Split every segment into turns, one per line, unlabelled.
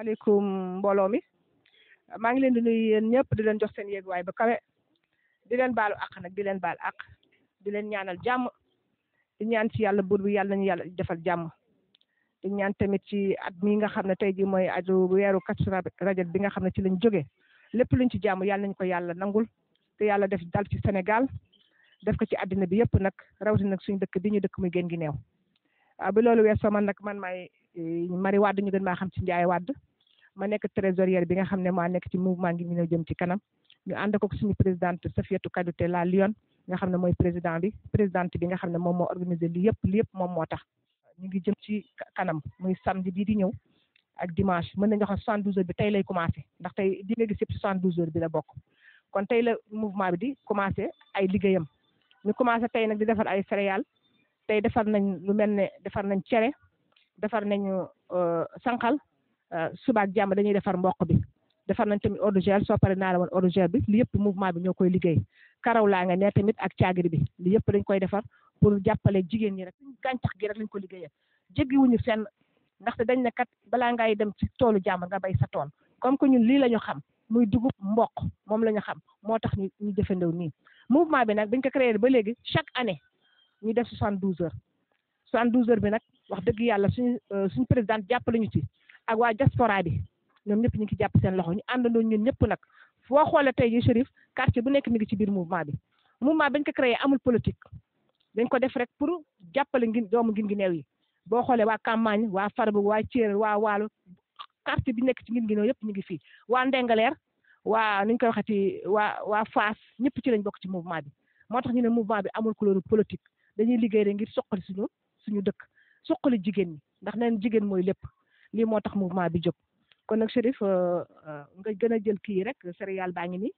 asalaamaaleykum mbooloo mi maa ngi leen di nuyu yéen ñëpp di leen jox seen yéeguwaay ba kawe di leen baalu àq nag di leen baal àq di leen ñaanal jàmm di ñaan ci yàlla buur bi yàlla nañu yàlla defal jàmm di ñaan tamit ci at mi nga xam ne tey jii mooy aju weeru Kazu Rajab bi nga xam ne ci lañ jóge lépp luñ ci jàmm yàlla nañ ko yàlla nangul te yàlla def dal ci Sénégal def ko ci àddina bi yëpp nag rawatina nag suñu dëkk bi ñu dëkk muy gën gi neew waaw bi loolu weesoo man nag man maay Marie Wade ñu gën maa xam ci Ndiaye Wade ma nekk trésorière bi nga xam ne maa nekk ci mouvement ngi ñu ñëw jëm ci kanam ñu ànd ko suñu présidente Safiatou Kadouté la Lyon nga xam ne mooy président bi présidente bi nga xam ne moom moo organisé li yëpp li yëpp moom moo tax ñu ngi jëm ci kanam muy samedi bii di ñëw ak dimanche mën nañu wax soixante douze heures bi tey lay commencé ndax tey di nga gis yëpp soixante douze heures bi la bokk kon tey la mouvement bi di commencé ay liggéeyam ñu commencé tey nag di defar ay céréales tey defar nañ lu mel ne defar nañ cere defar nañu sànqal suba ak jàmm dañuy defar mboq bi defar nañ tamit eau de gel soo paree naa la woon eau de gel bi li yëpp mouvement bi ñoo koy liggéey karaw laa nga ne tamit ak caagiri bi li yëpp dañ koy defar pour jàppale jigéen ñi rek gàncax gi rek lañ ko liggéeyee jéggiwuñu fenn ndaxte dañ ne kat balaa ngay dem ci toolu jàmm nga bay sa tool comme que ñun lii la ñu xam muy dugub mboq moom la ñu xam moo tax ñu ñu jëfandew nii mouvement bi nag dañ ko créé ba léegi chaque année ñu def soixante douze heures soixante douze heures bi nag wax dëgg yàlla suñu suñu présidente jàppale ñu ci ak waa diaspora bi ñoom ñëpp ñu ngi ci jàpp seen loxo ñu àndandoo ñun ñëpp nag foo xoolee tey jii Chérif quartier bu nekk mi ngi ci biir mouvement bi mouvement bi dañ ko créé amul politique dañ ko def rek pour jàppale ngin doomu ngin gi neew yi boo xoolee waa Campagne waa Farba waa Thiel waa Waalo quartier bi nekk ci ngin gi neew yëpp ñu ngi fii waa Ndengaleer waa nuñ koy waxati waa waa Fass ñëpp ci lañ bokk ci mouvement bi moo tax ñu ne mouvement bi amul couleur politique dañuy liggéey rek ngir soqali suñu suñu dëkk soqali jigéen ñi ndax neen jigéen mooy lépp lii moo tax mouvement bi jóg kon nag Chérif nga gën a jël kii rek céréale baa ngi nii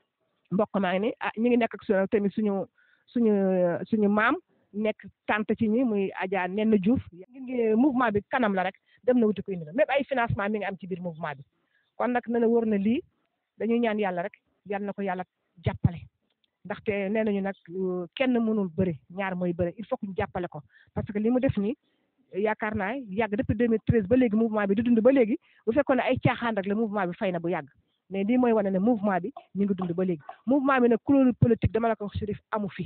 mboq maa ngi nii ah ñu ngi nekk ak suñu tamit suñu suñu suñu maam nekk tante ci ñi muy Adja Nenn Diouf ngi mouvement bi kanam la rek dem na wuti ko indi la même ay financement mi ngi am ci biir mouvement bi kon nag na na wër na lii dañuy ñaan yàlla rek yal na ko yàlla jàppale ndaxte nee nañu nag kenn mënul bëri ñaar mooy bëri il faut que ñu jàppale ko parce que li mu def nii yaakaar naa yàgg depuis 2013 ba léegi mouvement bi di dund ba léegi bu fekkoon ne ay caaxaan rek la mouvement bi fay na bu yàgg mais lii mooy wane ne mouvement bi ñu ngi dund ba léegi mouvement bi nag couleur politique dama la ko wax Chérif amu fi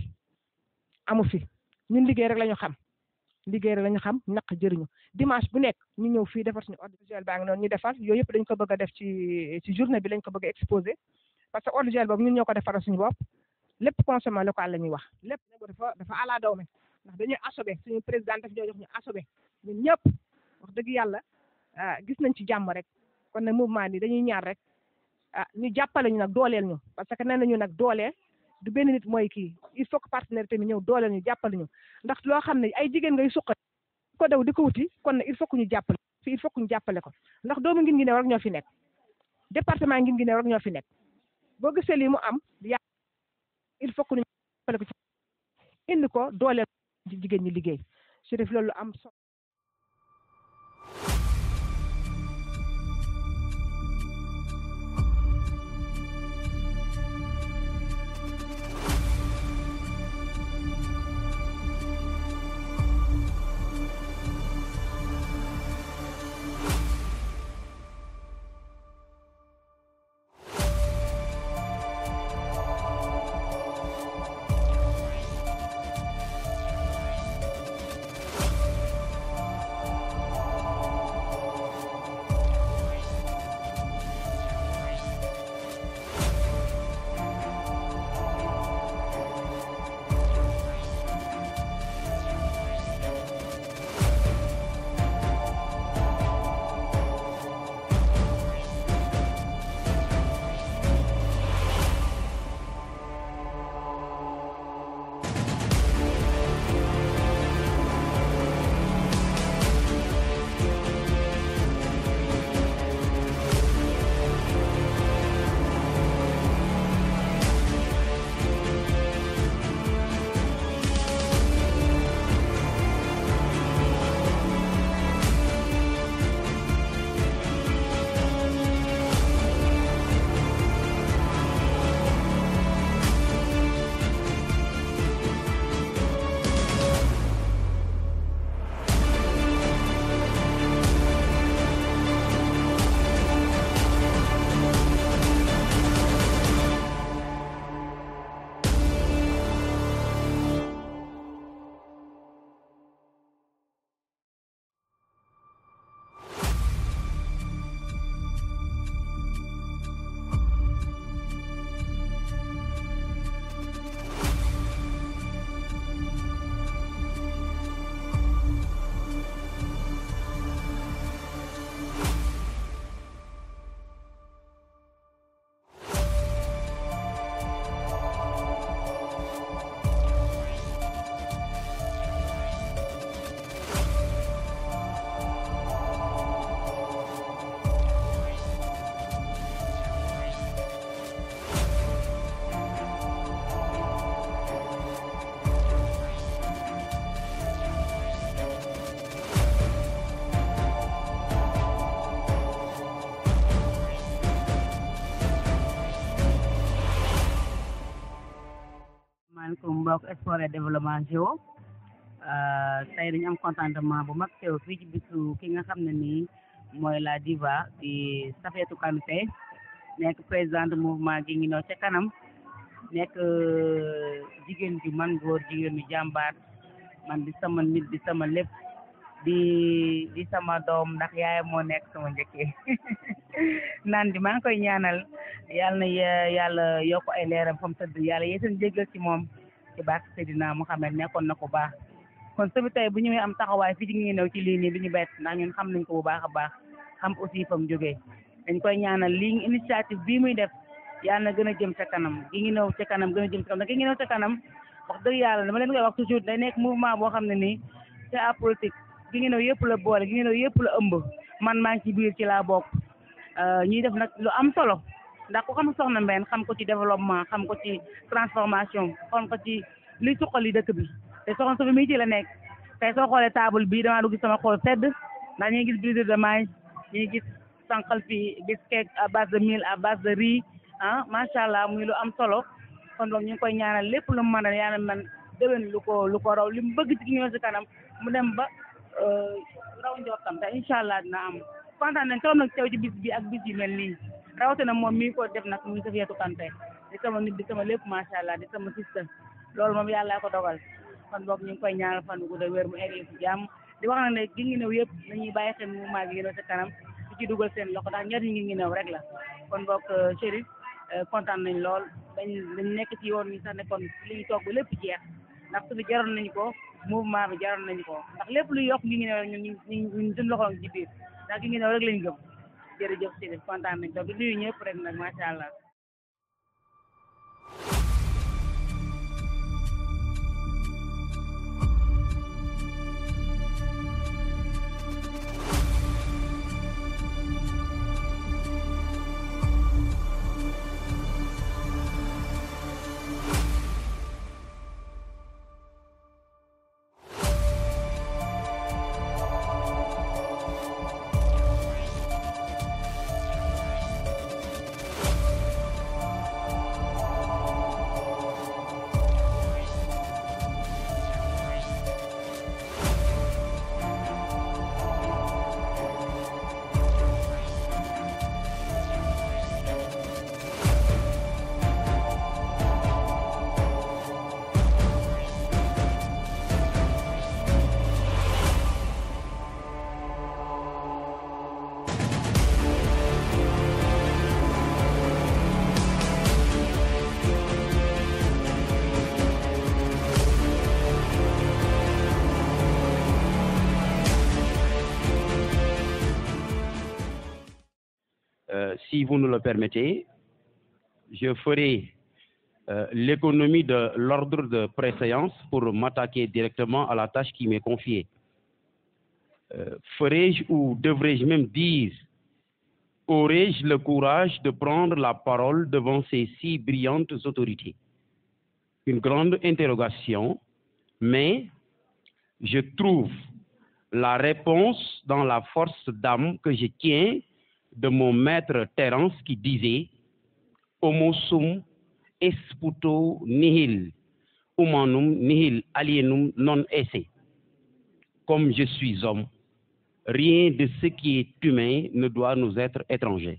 amu fi ñun liggéey rek la ñu xam liggéey rek la ñu xam naq jëriñu dimanche bu nekk ñu ñëw fii defar suñu ordre de gel baa ngi noonu ñu defar yooyu yëpp dañ ko bëgg a def ci ci journée bi lañ ko bëgg a exposé parce que ordre de gel boobu ñun ñoo ko defaral suñu bopp lépp consommé local la ñuy wax lépp dafa dafa ala daw me ndax dañuy asobe suñu président daf ñoo jox ñu asobe ñun ñëpp wax dëgg yàlla gis nañ ci jàmm rek kon nag mouvement bi dañuy ñaar rek ah ñu jàppale ñu nag dooleel ñu parce que nee nañu nag dooleel du benn nit mooy kii il faut que partenaire tamit ñëw dooleel ñu jàppale ñu ndax loo xam ne ay jigéen ngay suqat ko daw di ko wuti kon nag il faut que ñu jàppale fi il faut que ñu jàppale ko ndax doomu ngin ngi ne rek ñoo fi nekk département ngin ngi ne rek ñoo fi nekk boo gisee lii mu am ya il faut que ñu jàppale ko ci indi ko dooleel ci jigéen ñi liggéey Chérif loolu am so
bloc sport et développement géo tey dañu am contentement bu mag teew fii ci bisu ki nga xam ne nii mooy la diva di Safietou Kanouté nekk présidente mouvement gi ngi ca kanam nekk jigéen ju man góor jigéen ju jàmbaar man di sama nit di sama lépp di di sama doom ndax yaayam moo nekk sama njëkkee naan di maa ngi koy ñaanal yàlla na yàlla yokk ay leeram fa mu tëdd yàlla yeesal jéggal ci moom ci barke Seydina Muhammad nekkoon na ko baax kon sëbi tey bu ñëwee am taxawaay fii ci ngi new ci lii nii du ñu bett ndax ñun xam nañ ko bu baax a baax xam aussi fa mu jógee dañ koy ñaanal lii initiative bii muy def yàlla na gën a jëm ca kanam gi ngi new ca kanam gën a jëm ca kanam ndax gi ngi new ca kanam wax dëgg yàlla dama leen koy wax toujours day nekk mouvement boo xam ne nii c'est apolitique gi ngi new yëpp la boole gi ngi new yëpp la ëmb man maa ngi ci biir ci laa bokk ñuy def nag lu am solo ndax ku xam soxna Mbène xam ko ci développement xam ko ci transformation xam ko ci luy suqali dëkk bi te soxna Sofi mii ci la nekk tey soo xoolee table bii damaa dugg sama xool sedd ndax ñu ngi gis brise de maïs ñu ngi gis sànqal fi gis cake à base de mil à base de riz ah macha allah muy lu am solo kon donc ñu ngi koy ñaanal lépp lu mu mën a yàlla man déwén lu ko lu ko raw li mu bëgg ci ñëw si kanam mu dem ba raw njortam te incha allah dina am kontaan nañ trop nag teew ci bis bi ak bis yu mel nii rawatina moom mii ko def nag muy Safietou Kanouté di sama nit di sama lépp macha allah di sama sista loolu moom yàlla ko dogal kon boog ñu ngi koy ñaanal fan gu gudd wér mu egg ci jàmm di wax na ne gi ngi new yëpp nañuy bàyyi xel mouvement gi ngi new sa kanam di ci dugal seen loxo ndax njëriñ ngi ngi new rek la kon boog Chérif kontaan nañ lool dañ dañ nekk ci yoon ni sax ne kon li ñu toog ba lépp jeex ndax su bi jaroon nañu ko mouvement bi jaroon nañu ko ndax lépp luy yokk ngi ngi new rek ñun ñu ñu suñu loxo ci biir ndax gi ngi new rek lañ gëm jërëjëf Chérif kontaan nañ toog di nuyu ñëpp rek nag macha allah
si vous nous le permettez, je ferai euh, l'économie de l'ordre de préséance pour m'attaquer directement à la tâche qui m'est confiée. Euh, Ferai-je ou devrais-je même dire, aurais-je le courage de prendre la parole devant ces si brillantes autorités Une grande interrogation, mais je trouve la réponse dans la force d'âme que je tiens de mon maître Terence qui disait Homo sum esputo nihil, humanum nihil alienum non esse. Comme je suis homme, rien de ce qui est humain ne doit nous être étranger.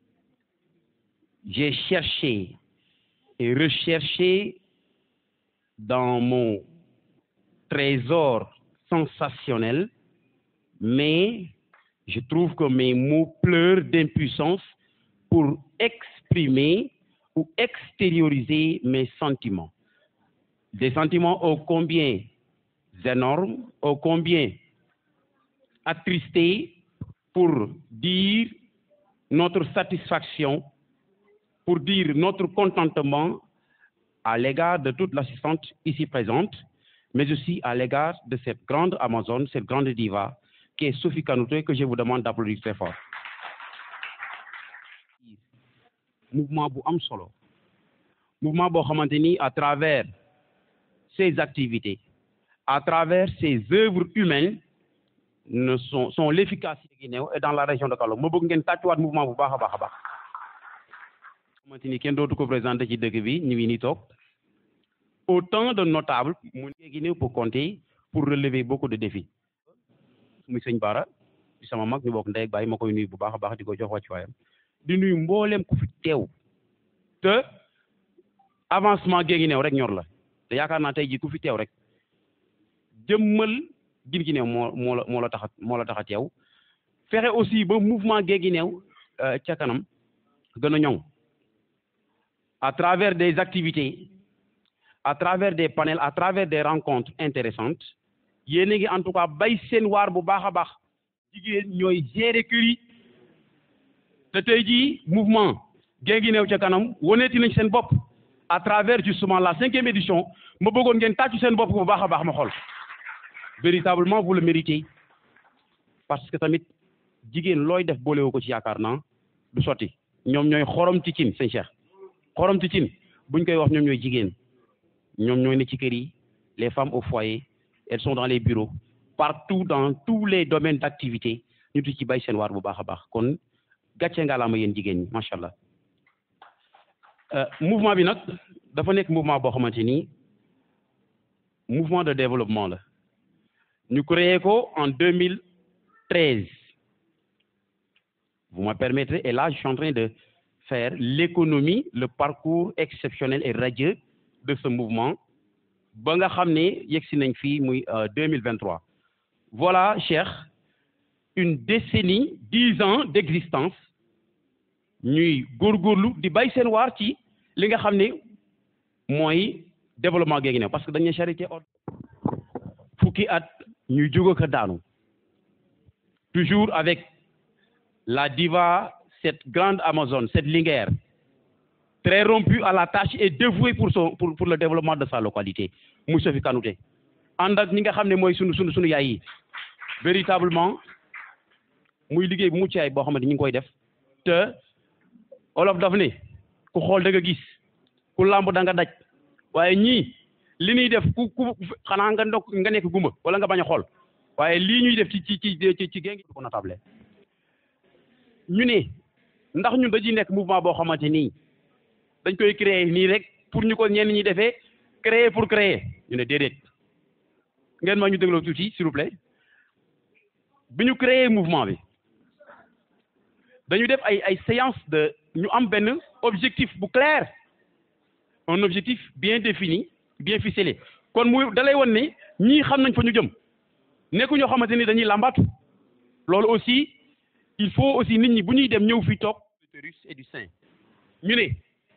J'ai cherché et recherché dans mon trésor sensationnel, mais je trouve que mes mots pleurent d'impuissance pour exprimer ou extérioriser mes sentiments. Des sentiments ô combien énormes, ô combien attristés pour dire notre satisfaction, pour dire notre contentement à l'égard de toute l'assistante ici présente, mais aussi à l'égard de cette grande Amazone, cette grande diva, qui est Sophie Kanouté, que je vous demande d'applaudir très fort. Mouvement bu am solo mouvement boo xamante ni à travers ses activités à travers ses œuvres humaines ne sont sont l'efficacité Guinée et dans la région de Kaolack ma bëgg ngeen tàccuwaat mouvement bu baax a baax a baax xamante ni kenn dootu ko présenté ci dëkk bi ñu ngi ni toog autant de notables mu Guinguinéo pour compter pour relever beaucoup de défis muy sëñ Bara di sama mag ñu bokk ndey ak baay ma koy nuyu bu baax a baax di ko jox wàccuwaayam di nuyu mbooleem ku fi teew te avancement Guinguinéo rek ñor la te yaakaar naa tey jii ku fi teew rek jëmmal Guinguinéo moo moo la moo la tax a moo la tax a teew fexe aussi ba mouvement Guinguinéo ca kanam gën a ñoŋ à travers des activités à travers des panels à travers des rencontres intéressantes yéen a ngi en tout cas bay seen waar bu baax a baax jigéen ñooy gérer kër yi te tey jii mouvement Guinguinéo ca kanam woneeti nañ seen bopp à travers justement la cinquième édition ma bëggoon ngeen tàccu seen bopp bu baax a baax ma xool véritablement vous le méritez parce que tamit jigéen looy def boolewoo ko ci yaakaar naa du sotti ñoom ñooy xorom ci cin sëñ Cheikh xorom ci cin buñ koy wax ñoom ñooy jigéen ñoom ñooy ne ci kër yi les femmes au foyer elles sont dans les bureaux partout dans tous les domaines d'activité ñu tu ci bay seen waar bu baax a baax kon gàcce ngalaama yéen jigéen ñi macha allah mouvement bi nag dafa nekk mouvement boo xamante ni mouvement de développement la ñu créé ko en 2013 vous me permettrez et là je suis en train de faire l'économie le parcours exceptionnel et radieux de ce mouvement ba nga xam ne yegsi nañ fii muy 2023 voilà Cheikh une décennie dix ans d'existence ñuy góorgóorlu di bay seen waar ci li nga xam ne mooy développement Guinguinéo parce que dañuy charité ordre fukki at ñuy jóg ko daanu toujours avec la diva cette grande Amazone cette Linguère très rompue à la tâche et dévouée pour son pour pour le développement de sa localité muy Sophie Kanouté ànd ak ñi nga xam ne mooy sunu sunu sunu yaay yi véritablement muy liggéey bu mucc ay boo xamante ni ñu ngi koy def te olof daf ne ku xool da nga gis ku làmb da nga daj waaye ñii li ñuy def ku ku xanaa nga ndok nga nekk gumba wala nga bañ a xool waaye lii ñuy def ci ci ci ci ci géngi ko notable ñu ne ndax ñun dañuy nekk mouvement boo xamante nii dañ koy créer nii rek pour ñu ko ñenn ñi defee créer pour créer ñu ne déedéet ngeen ma ñu dégloo tuuti s'il vous plaît bi ñu créer mouvement bi dañu def ay ay séance de ñu am benn objectif bu clair un objectif bien défini bien ficelé kon muy dalay won ne ñii xam nañ fa ñu jëm nekku ñoo xamante ni dañuy làmbaatu loolu aussi il faut aussi nit ñi bu ñuy dem ñëw fii toog l'utérus et du sein ñu ne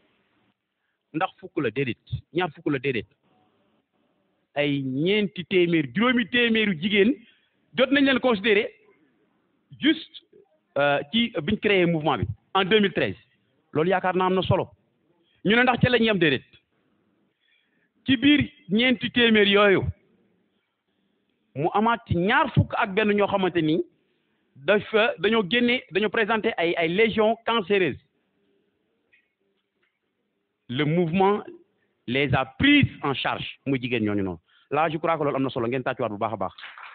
ndax fukk la déedéet ñaar fukk la déedéet ay ñeenti téeméer juróomi téeméeru jigéen jot nañ leen considérer juste ci biñ créé mouvement bi en 2013 loolu yaakaar naa am na solo ñu ne ndax ca la ñuy am déedéet ci biir ñeenti téeméer yooyu mu amaat ci ñaar fukk ak benn ñoo xamante ni dafa dañoo génne dañoo présenté ay ay légions cancéreuses le mouvement les a prises en charge muy jigéen ñooñu noonu là je crois que loolu am na solo ngeen tàccuwaat bu baax a baax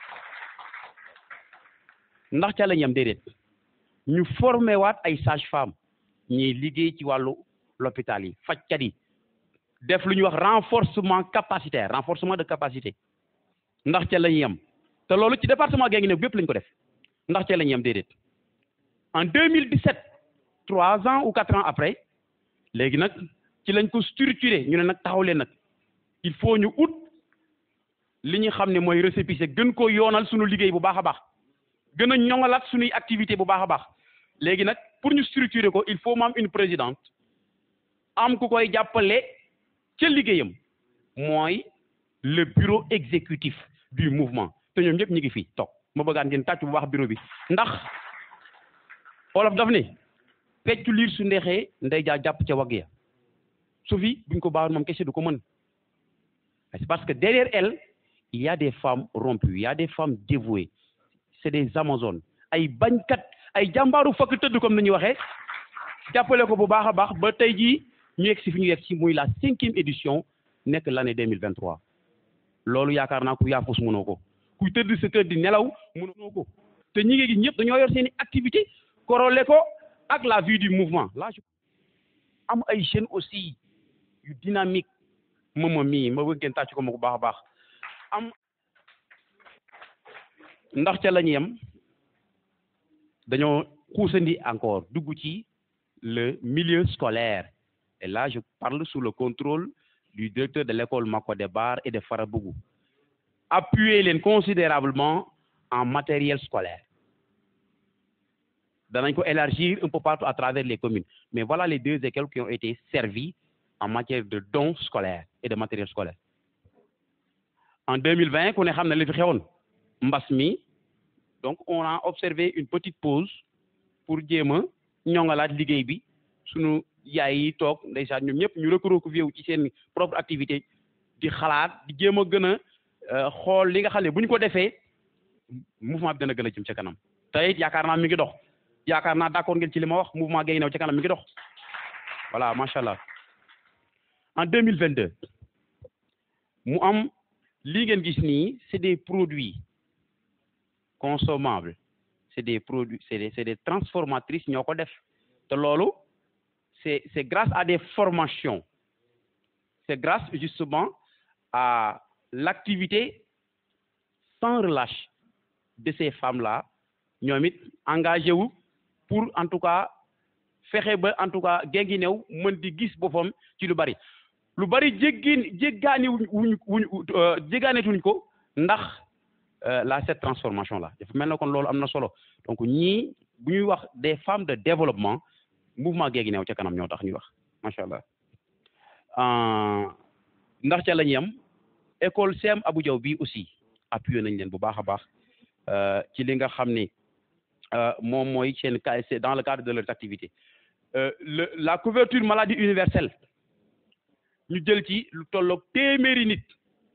ndax ca la ñu am déedéet ñu formé waat ay sages-femmes ñiy liggéey ci wàllu l'hôpital yi fajkat yi def lu ñuy wax renforcement capacitaire renforcement de capacité ndax ca la ñuy am te loolu ci département Guinguinéo bépp lañ ko def ndax ca la ñuy am déedéet en 2017 trois ans ou quatre ans après léegi nag ci lañ ko structuré ñu ne nag taxaw leen nag il faut ñu ut li ñu xam ne mooy récépissé gën koo yoonal suñu liggéey bu baax a baax gën a ñoŋalaat suñuy activité bu baax a baax léegi nag pour ñu structurer ko il faut mu am une présidente am ku koy jàppale ca liggéeyam mooy le bureau exécutif du mouvement te ñoom ñëpp ñu ngi fii toog ma bëggaan ngeen tàcc bu baax bureau bi ndax olof daf ne peccu liir su ndeexee ndey jaa jàpp ca wagg ya su fi buñ ko baaxoon moom kese du ko mën c'est parce que derrière elle il y a des femmes rompues il y a des femmes dévouées c'est des amazones ay bañkat ay jàmbaaru fakk tëdd comme ni ñuy waxee jàppale ko bu baax a baax ba tey jii ñu yegg si fi ñu yegg si muy la cinquième édition nekk l'année deux mille vingt trois loolu yaakaar naa ku yaafus mënoo ko ku tëdd sa kër di nelaw mënoo ko te ñi ngi gis ñëpp dañoo yor seen i activité corolé ko ak la vie du mouvement là am ay jeunes aussi yu dynamique mama mii ma bëgg ngeen tàcc ko ma bu baax a baax am ndax ca la ñu yem dañoo xuusandi encore dugg ci le milieu scolaire et là je parle sous le contrôle du directeur de l'école Makodé Bar et de Farabougou appuyer leen considérablement en matériel scolaire danañ ko élargir un peu partout à travers les communes mais voilà les deux écoles qui ont été servies en matière de dons scolaires et de matériel scolaire en 2020 ku ne xam ne li fi xewoon mbas mi donc on a observé une petite pause pour jéem a ñoŋalaat liggéey bi sunu yaay yi toog ndeysaan ñoom ñëpp ñu recroquevillé wu ci seen propre activité di xalaat di jéem a gën a xool li nga xam ne bu ñu ko defee mouvement bi dana gën a jëm ca kanam te it yaakaar naa mi ngi dox yaakaar naa d'accord ngeen ci li ma wax mouvement Guinguinéo ca kanam mi ngi dox voilà macha allah en deux mille vingt deux mu am lii ngeen gis nii c'est des produits consommables c'est des produits c'est des c'est des transformatrices ñoo ko def te loolu c'est c'est grâce à des formations c'est grâce justement à l'activité sans relâche de ces femmes-là ñoom it engagé wu pour en tout cas fexe ba en tout cas Guinguinéo mën di gis boppam ci lu bari lu bari jéggin jéggaani wuñ wuñ jéggaanetuñ ko ndax la cette transformation là dafa mel na kon loolu am na solo donc ñii bu ñuy wax des femmes de développement mouvement Guinguinéo ca kanam ñoo tax ñuy wax macha allah ndax ca la ñu yem école CM Abou Diaw bi aussi appuyé nañ leen bu baax a baax ci li nga xam ni moom mooy seen c'est dans le cadre de leurs activités le la couverture maladie universelle ñu jël ci lu tolloog téeméeri nit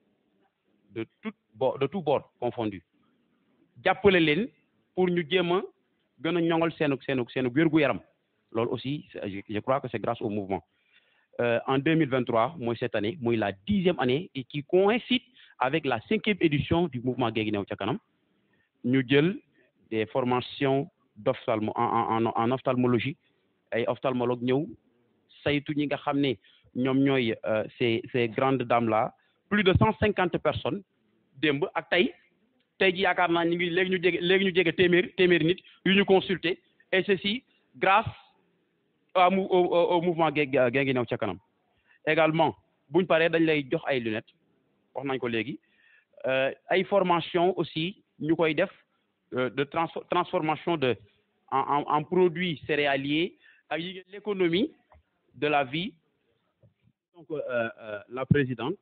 de tout bord de tout bord confondu jàppale leen pour ñu jéem a gën a ñoŋal seenu seenu seenu wér-gu-yaram loolu aussi je crois que c'est grâce au mouvement en 2023 mooy cette année mooy la dixième année et qui coïncide avec la cinquième édition du mouvement Guinguinéo ca kanam ñu jël des formations d'ophtalmo en en en ophtalmologie ay ophtalmologue ñëw saytu ñi nga xam ne ñoom ñooy ces ces grandes dames là plus de cent cinquante personnes démb ak tey tey ji yaakaar naa ñu ngi léegi ñu jege léegi ñu jege téeméer téeméeri nit yu ñu consulter et ceci grâce au au mouvement Guinguinéo ca kanam également buñ paree dañ lay jox ay lunettes wax nañ ko léegi ay formation aussi ñu koy def de transformation de en en en produits céréaliers ak yi l'économie de la vie donc la présidente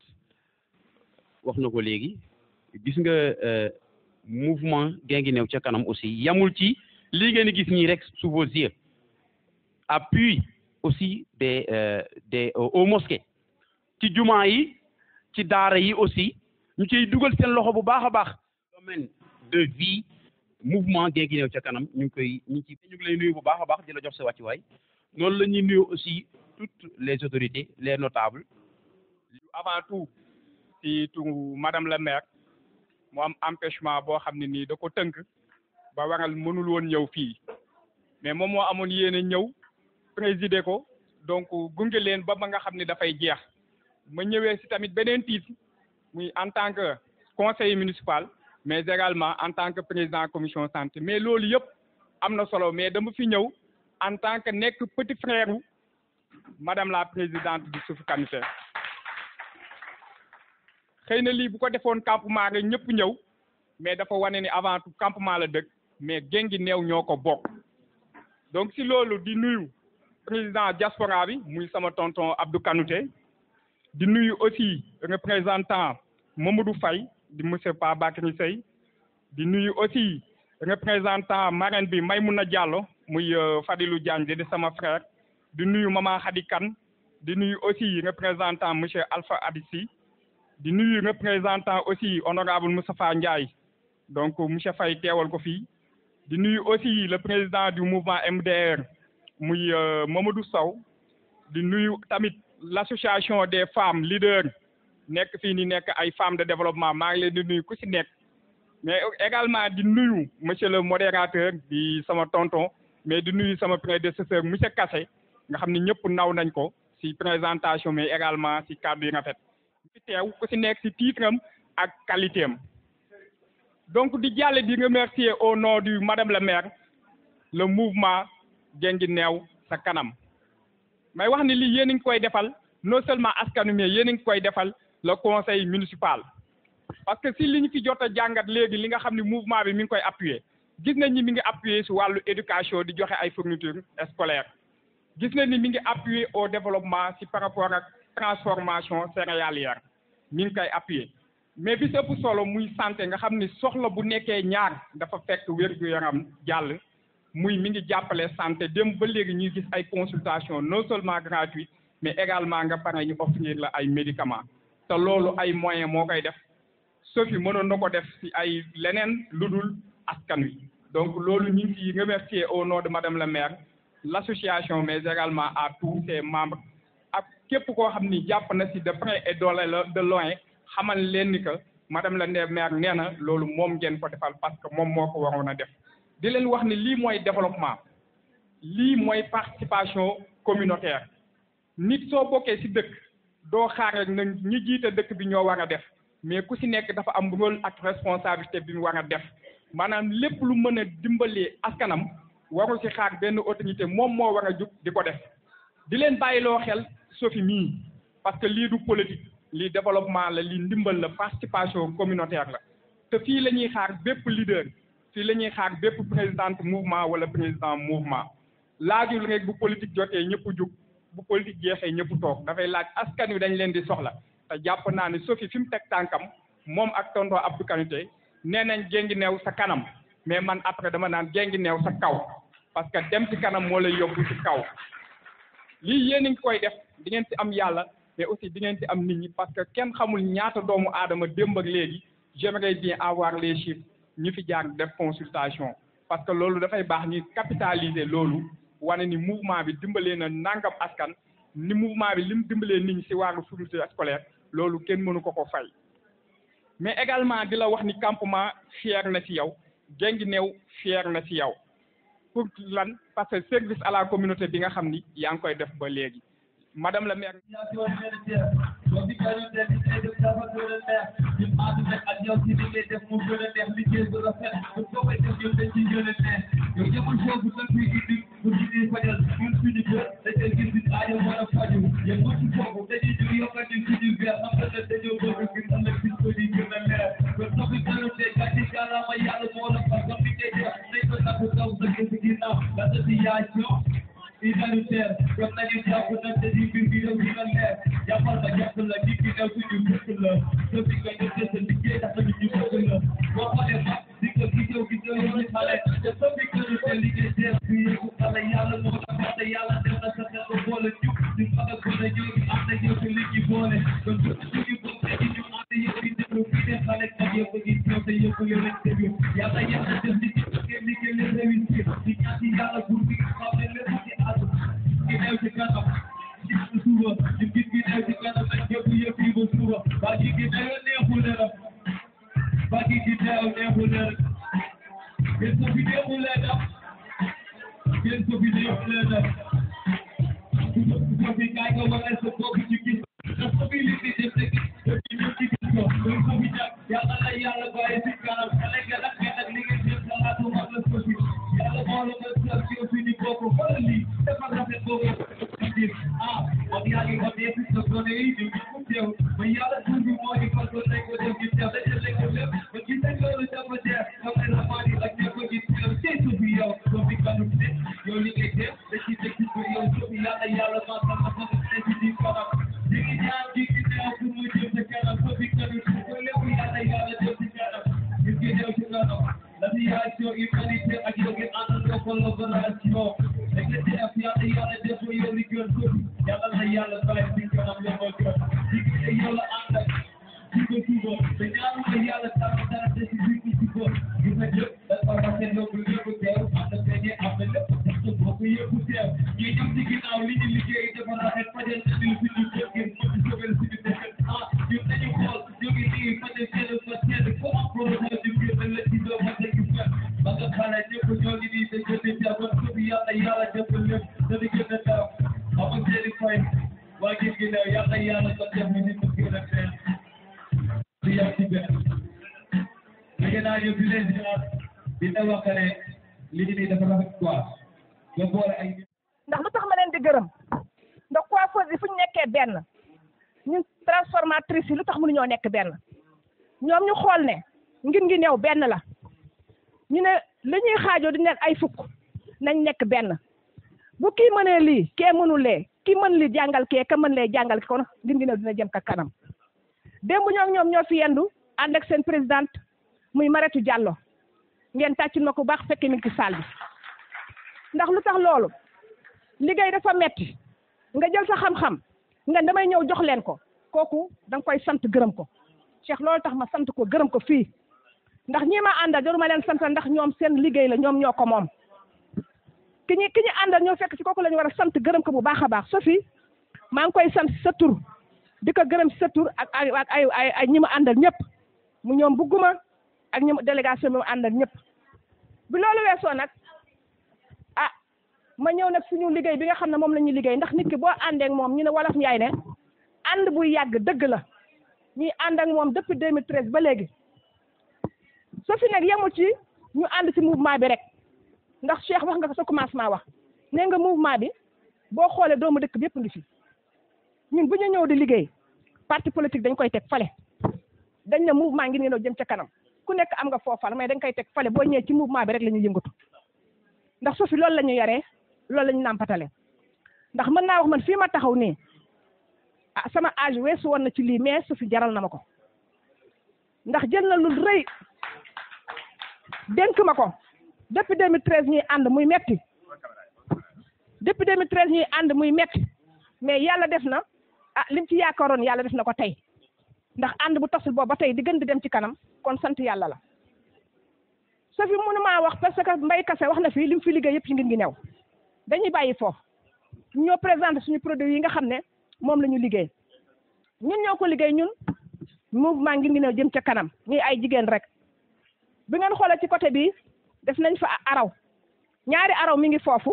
wax na ko léegi gis nga mouvement Guinguinéo ca kanam aussi yamul ci lii ngeen gis nii rek sous vos yeux appui aussi des des aux mosquées ci jumaa yi ci daara yi aussi ñu ciy dugal seen loxo bu baax a baax domaine de vie mouvement Guinguinéo ca kanam ñu ngi koy ñu ngi ci ñu ngi lay nuyu bu baax a baax di la jox sa wàccuwaay noonu la ñuy nuyu aussi toutes les autorités les notables
avant tout ci tu madame la maire mu am empêchement boo xam ne nii da ko tënk ba waral mënul woon ñëw fii mais moom moo amoon yéene ñëw présider ko donc gunge leen ba ba nga xam ne dafay jeex ma ñëwee si tamit beneen titre muy en tant que conseiller municipal mais également en tant que président commission santé mais loolu yëpp am na solo mais dama fi ñëw en tant que nekk petit frère madame la présidente du Youssouf Kanouté xëy na lii bu ko defoon campement rek ñëpp ñëw mais dafa wane ni avant tout campement la dëkk mais Guinguinéo ñoo ko bokk donc si loolu di nuyu président diaspora bi muy sama tonton Abdou Kanouté di nuyu aussi représentant Mamadou Faye di monsieur Pa Bakary Sey di nuyu aussi représentant marraine bi Maymouna Diallo muy Fadilou Diagne di sama frère di nuyu Mama Khady Kane di nuyu aussi représentant monsieur Alpha Adissi di nuyu représentant aussi honorable Moustapha Ndiaye donc monsieur Faye teewal ko fii di nuyu aussi le président du mouvement MDR muy Mamadou Sow di nuyu tamit l'association des femmes leaders nekk fii ni nekk ay femmes de développement maa ngi leen di nuyu ku ci nekk mais également di nuyu monsieur le modérateur di sama tonton mais di nuyu sama prédécesseur monsieur Kassé nga xam ne ñëpp naw nañ ko ci présentation mais également ci kàddu yi rafet fi teew ku si nekk si titre am ak qualité am donc di jàlle di remercier au nom du madame la maire le mouvement Guinguinéo sa kanam may wax ni lii yéen a ngi koy defal non seulement askanu mais yéen a ngi koy defal le conseil municipal parce que si li ñu fi jot a jàngat léegi li nga xam ne mouvement bi mi ngi koy appuyer gis nañ ni mi ngi appuyer si wàllu éducation di joxe ay fournitures scolaires gis nañ ni mi ngi appuyer au développement si par rapport ak transformation céréalière mi ngi koy appuyer mais bi si ëpp solo muy santé nga xam ni soxla bu nekkee ñaar dafa fekk wér-gu-yaram jàll muy mi ngi jàppale santé dem ba léegi ñuy gis ay consultation non seulement gratuite mais également nga pare ñu offrir la ay médicaments te loolu ay moyens moo koy def Sophie mënoon na ko def si ay leneen lu dul askan wi donc loolu ñu ngi ciy remercier au nom de madame la maire l'association mais également à tous ses membres ak képp koo xam ni jàpp na si de près et de loin xamal leen ni que madame la maire nee na loolu moom ngeen ko defal parce que moom moo ko waroon a def di leen wax ni lii mooy développement lii mooy participation communautaire nit soo bokkee si dëkk doo xaar rek na ñi jiite dëkk bi ñoo war a def mais ku si nekk dafa am rôle ak responsabilité bi mu war a def maanaam lépp lu mën a dimbalee askanam warul si xaar benn autorité moom moo war a jug di ko def di leen bàyyiloo xel Sophie mii parce que lii du politique lii développement la lii ndimbal la participation communautaire la te fii la ñuy xaar bépp leader fii la ñuy xaar bépp présidente mouvement wala président mouvement laajul rek bu politique jotee ñëpp jug bu politique jeexee ñëpp toog dafay laaj askan wi dañ leen di soxla te jàpp naa ne Sophie fi mu teg tànkam moom ak tonton Abdou Kanouté nee nañ Guinguinéo sa kanam mais man après dama naan Guinguinéo sa kaw parce que dem ci kanam moo lay yóbbu ci kaw lii yéen a ngi koy def di ngeen ci am yàlla mais aussi di ngeen ci am nit ñi parce que kenn xamul ñaata doomu aadama démb ak léegi j'aimerais bien avoir les chiffres ñu fi jaar def consultation parce que loolu dafay baax ñu capitaliser loolu wane ni mouvement bi dimbalee na nangam askan ni mouvement bi lim dimbalee nit ñi ci wàllu fourniture scolaire loolu kenn mënu ko ko fay mais également di la wax ni campement fier na ci yow Guinguinéo fier na ci yow pour lan parce que service à la communauté bi nga xam ni yaa ngi koy def ba léegi madame la maire
humanitaire kon nañu jàpp nañ te di mbir bi réew dina leer jàppal ma jàpp la nit ki new suñu bëgg la so bi nga ñu sa liggéey tax nañu ñu bëgg la boo xoolee ma di ko gisoo gisoo yow xale te so bi nga ñu te liggéey teer bi yëpp xale yàlla moo la wax te yàlla def na sa xel ba boole ñu ñu mag a gën a ñëw ñu am na ñëw te liggéey boole kon ñu suñu bëgg te ñu ànd yëpp di déglu fii de xale kat yëpp a gis ñëw te yëpp yow lañ déglu yàlla yàlla def li ci bëggee liggéey leen réussir di ñaan ci yàlla buur bi xam ne lépp ci àdduna Guinée ci kanam ci suba ñu gis Guinée ci kanam nag yëpp yëpp yi ba suba ba ci Guinée neexul ne la ba ci Guinée neexul ne la gën ko fi neexul leen am gën ko fi neexul leen am ko fi kaay nga wane sa bopp ci gis responsabilité def rek ci ñu ci gis ko donc ko fi jàpp yàlla la yàlla bàyyi ci kanam xale nga nag nga nag li ngeen def xalaatu mag la ko fi yàlla moo la nga sa ci fi ni bokk xoolal lii dafa rafet boobu ah wax yaa ngi wax yëpp sa gone yi ñu ngi ko teew ba yàlla tur bi moo ñu fal ko nañ ko def ci teew dañu lekk lépp ba gis nañ loolu dafa jeex xam ne la maa di ak ñëpp ko gis teew tey su fi yow soo fi kanu ne yow li ngay def da ci teg ci ko yow soo fi yàlla yàlla maa sa ma sa ne ci di kanam ñu ngi ñaan ji gi teew pour mu jëm sa kanam soo fi kanu ko lépp yàlla yàlla def ci kanam ñu ngi ñëw ci kanam l'aviation humanitaire ak yow ngeen àndandoo collaboration da ngeen di def yàlla yàlla def ko yow li gën ko yàlla na yàlla bàyyi ci kanam yow moo gën liggéey yàlla ànd ak suba suba te ñaanu la yàlla tàmm dara te si biir ci suba gis nga jëpp dafa rafet yow bu yëpp teew am na feeñee am na lépp sax sa bopp yëpp teew ñuy ñëw ci ginnaaw li ñu liggéey dafa rafet fajal na ñu suñu kër ngir mën di sobel suñu dëkk ah ñun nañu xool ñu ngi nii fajal seen fa seen ko am projet di biir la ci doo ma dégg fen ba nga xale ñëpp ñoo ngi nii te gën a jàppoon subi yàlla yàlla def lépp dana gën a daw ama seeni fay waa gis gi yàlla yàlla ko def ni mu gën a feen dina wax ne li ñu nii dafa rafet quoi nga boole ay
ndax lu tax ma leen di gërëm ndax coiffeuse yi fu ñu nekkee benn ñun transformatrice yi lu tax mënuñoo nekk benn ñoom ñu xool ne ngir ngi néew benn la ñu ne li ñuy xaajoo di nekk ay fukk nañ nekk benn bu kii mënee lii kee mënul lee kii mën li jàngal kee ka mën lee jàngal kon ngir ngi néew dina jëm ka kanam démb ñoom ñoom ñoo fi yendu ànd ak seen présidente muy Maretu Diallo ngeen tàccul ma ko baax fekke mi ngi ci salle bi ndax lu tax loolu liggéey dafa metti nga jël sa xam-xam nga damay ñëw jox leen ko kooku da nga koy sant gërëm ko Cheikh loolu tax ma sant ko gërëm ko fii ndax ñi ma àndal jaruma leen sant ndax ñoom seen liggéey la ñoom ñoo ko moom ki ñu ki ñu àndal ñoo fekk ci kooku la ñu war a sant gërëm ko bu baax a baax Sophie maa ngi koy sant sa tur di ko gërëm ci sa tur ak ay ak ay ay ay ñi ma àndal ñëpp mu ñoom bugguma ak ñi ma délégation bi ma àndal ñëpp bi loolu weesoo nag ah ma ñëw nag suñu liggéey bi nga xam ne moom la ñuy liggéey ndax nit ki boo àndee ak moom ñu ne wolof njaay ne ànd buy yàgg dëgg la ñuy ànd ak moom depuis 2013 ba léegi soo fi nag yemul ci ñu ànd ci mouvement bi rek ndax Cheikh wax nga ko sa commencement wax nee nga mouvement bi boo xoolee doomu dëkk bi yëpp ngi fi ñun bu ñu ñëw di liggéey parti politique dañ koy teg fale dañ ne mouvement ngi ne jëm ca kanam ku nekk am nga foofal mais dañ koy teg fale boo ñëwee ci mouvement bi rek la ñuy yëngatu ndax su fi loolu la ñu yaree loolu la ñu nàmpatale ndax mën naa wax man fii ma taxaw nii ah sama âge weesu woon na ci lii mais su fi jaral na ma ko ndax jël na lu rëy dénk ma ko depuis 2013 ñuy ànd muy metti depuis 2013 ñuy ànd muy metti mais yàlla def na ah lim ci yaakaaroon yàlla def na ko tey ndax ànd bu tasul boobu ba tey di gën di dem ci kanam kon sant yàlla la so fi mënu maa wax parce que mbay kase wax na fii lim fi liggéey yëpp ci ngir ngi new dañuy bàyyi foofu ñoo présenté suñu produit yi nga xam ne moom la ñu liggéey ñun ñoo ko liggéey ñun mouvement ngir ngi new jëm ca kanam ñuy ay jigéen rek bi ngeen xoolee ci côté bi def nañ fa araw ñaari araw mi ngi foofu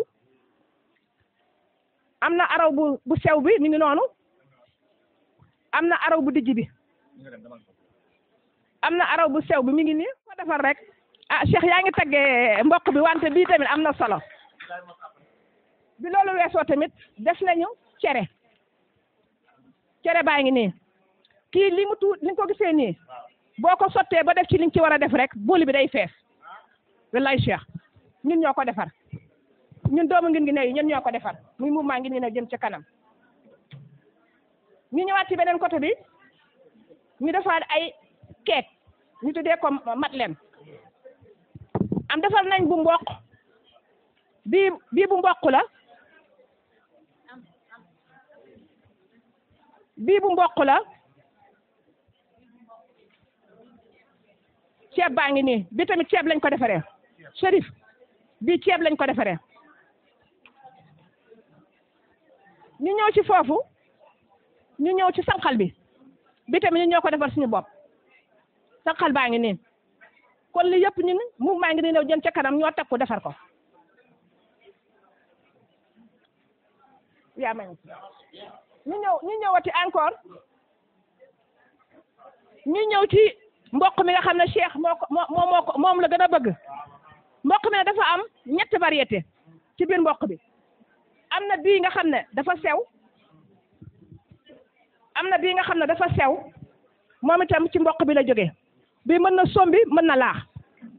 am na araw bu bu sew bi mi ngi noonu am na araw bu dijj bi am na araw bu sew bi mi ngi nii ko defar rek ah Cheikh yaa ngi taggee mbokk bi wante bii tamit am na solo bi loolu weesoo tamit def nañu cere cere baa ngi nii kii li mu tuut li nga ko gisee nii boo ko sottee ba def ci li nga ci war a def rek booli bi day fees wallaay Cheikh ñun ñoo ko defar ñun doomu ngin ngi ne yi ñun ñoo ko defar muy mouvement ngin ngi ne jëm ca kanam ñu ñëwaat ci beneen côté bi ñu defaat ay keek ñu tuddee ko matlen am defar nañ bu mboq bii bii bu mboq la bii bu mboq la ceeb baa ngi nii bi tamit ceeb lañ ko defaree Chérif bii ceeb lañ ko defaree ñu ñëw ci foofu ñu ñëw ci sànqal bi bi tamit ñu ñoo ko defar suñu bopp sànqal baa ngi nii kon li yëpp ñun mouvement ngi nii ñëw jëm ca kanam ñoo teg ko defar ko yaa may ñu ñëw ñu ñëwati encore ñu ñëw ci mboq mi nga xam ne Cheikh moo ko moo moo ko moom la gën a bëgg mboq mi dafa am ñetti variété ci biir mboq bi am na bii nga xam ne dafa sew am na bii nga xam ne dafa sew moom itam ci mboq bi la jógee bii mën na sombi mën na laax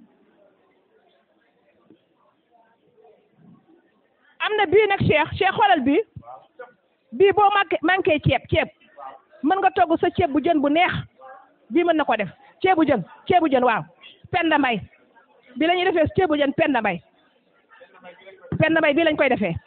am na bii nag Cheikh Cheikh xoolal bii bii boo manqué manqué ceeb ceeb mën nga togg sa ceeb bu jën bu neex bii mën na ko def ceebu jën ceebu jën waaw penda mbay bi la ñuy defee ceebu jën penda mbay penda mbay bii lañ koy defee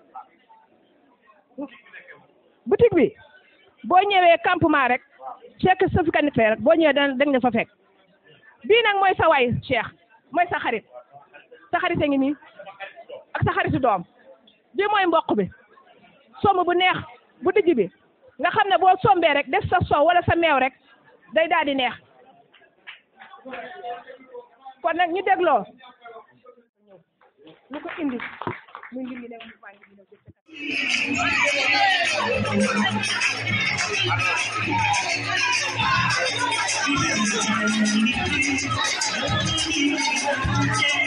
boutique bi boo ñëwee campement rek fekk sa fi kanit rek boo ñëwee da nga fa fekk bii nag mooy sa waay Cheikh mooy sa xarit sa xarit a ngi nii ak sa xaritu doom bii mooy mboq bi somb bu neex bu dijj bi nga xam ne boo sombee rek def sa soow wala sa meew rek day daal di neex kon nag ñu dégloo lu ko indi muy ngi ngi ne mu baa ngi ne
Thank you.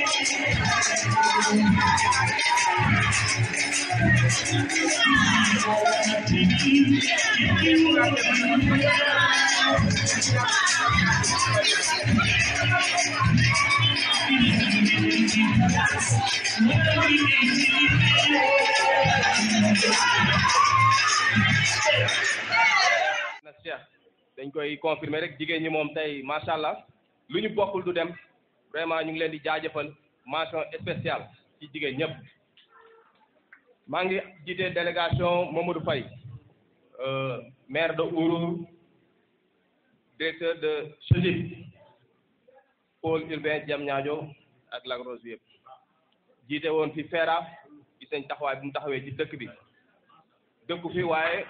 na Cheikh dañ koy confirmer rek jigéen ñi moom tey macha allah lu ñu bokkul du dem vraiment ñu ngi leen di jaajëfal mention spéciale ci jigéen ñëpp maa ngi jiite délégation Mamadou Faye euh, maire de Ourour directeur de CHEGIP pôle urbain Diamniadio ak Lac Rose yëpp jiite woon fi FERA gis nañ taxawaay bu mu taxawee ci dëkk bi dëkku fi waaye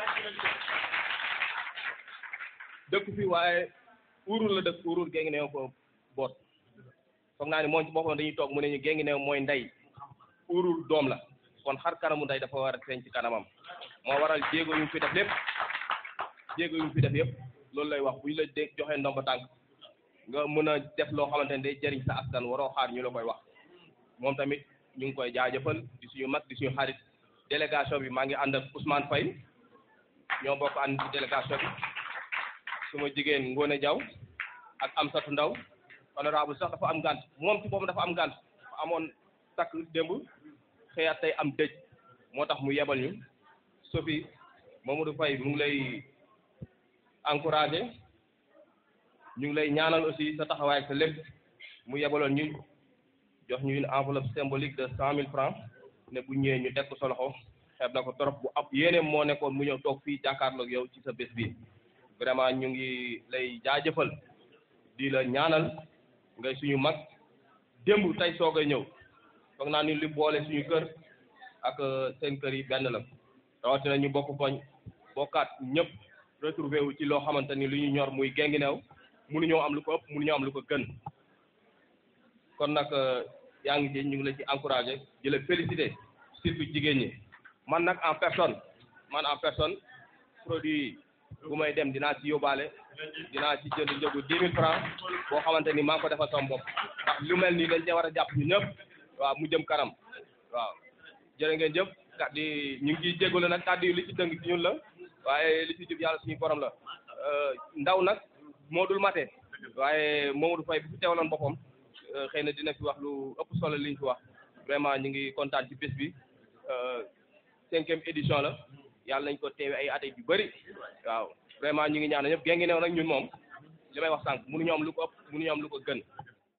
dëkk fi waaye Ourour la dëkk Ourour géngi neew ko boot foog naa ni moom ci boppam dañuy toog mu ne ñu géngi neew mooy ndey Ourour doom la kon xar kanamu ndey dafa war a feeñ ci kanamam moo waral jéego yu mu fi def lépp jéego yu mu fi def yëpp loolu lay wax bu ñu la dé joxee ndomba tànk nga mën a def loo xamante ne day jëriñ sa askan waroo xaar ñu la koy wax moom tamit ñu ngi koy jaajëfal di suñu mag di suñu xarit délégation bi maa ngi ànd ak Ousmane Faye ñoo bokk ànd ci délégation bi suma jigéen Ngone Diaw ak Amsatou Ndaw honorable sax dafa am gànt moom ci boppam dafa am gànt dafa amoon takk démb xëyaat tey am dëj moo tax mu yebal ñu Sophie Mamadou Faye mu ngi lay encouragé ñu ngi lay ñaanal aussi sa taxawaay ak sa lépp mu yebaloon ñu jox ñu une enveloppe symbolique de cent mille francs ne bu ñëwee ñu teg ko sa loxo xeeb na ko trop bu ab yéene moo nekkoon mu ñëw toog fii jàkkaarloog yow ci sa bés bi vraiment ñu ngi lay jaajëfal di la ñaanal ngay suñu mag démb tey soog a ñëw foog naa ni li boole suñu kër ak seen kër yi benn la rawatina ñu bokk koñ bokkaat ñëpp retrouvé wu ci loo xamante ni lu ñu ñor muy Guinguinéo mënuñoo am lu ko ëpp mënuñoo am lu ko gën kon nag yaa ngi ci ñu ngi la ci encouragé di la félicité surtout jigéen ñi man nag en personne man en personne produit bu may dem dinaa ci yóbbaale dinaa ci jënd njëgu dix mille francs boo xamante ni maa ngi ko defal sama bopp ndax lu mel nii dañ cee war a jàpp ñu ñëpp waaw mu jëm kanam waaw jërë ngeen jëf kàddu yi ñu ngi ciy jégalu nag kàddu yi li ci dëng ci ñun la waaye li ci jub yàlla suñu borom la ndaw nag moo dul mate waaye Mamadou Faye bu fi teewaloon boppam xëy na dina fi wax lu ëpp solo li ñu fi wax vraiment ñu ngi kontaan ci bés bi cinquième édition la yàlla nañ ko teewe ay at yu bëri waaw vraiment ñu ngi ñaan ñëpp Guinguinéo nag ñun moom li may wax sànq mënuñu am lu ko ëpp mënuñu am lu ko gën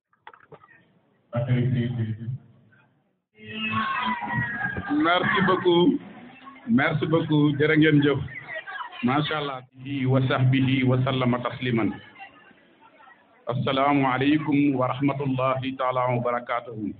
merci beaucoup merci beaucoup jërë ngeen jëf macha allah bihi wa sahbihi wa sallama tasliman assalaamu aleykum wa rahmatullahi taala wa barakatuhu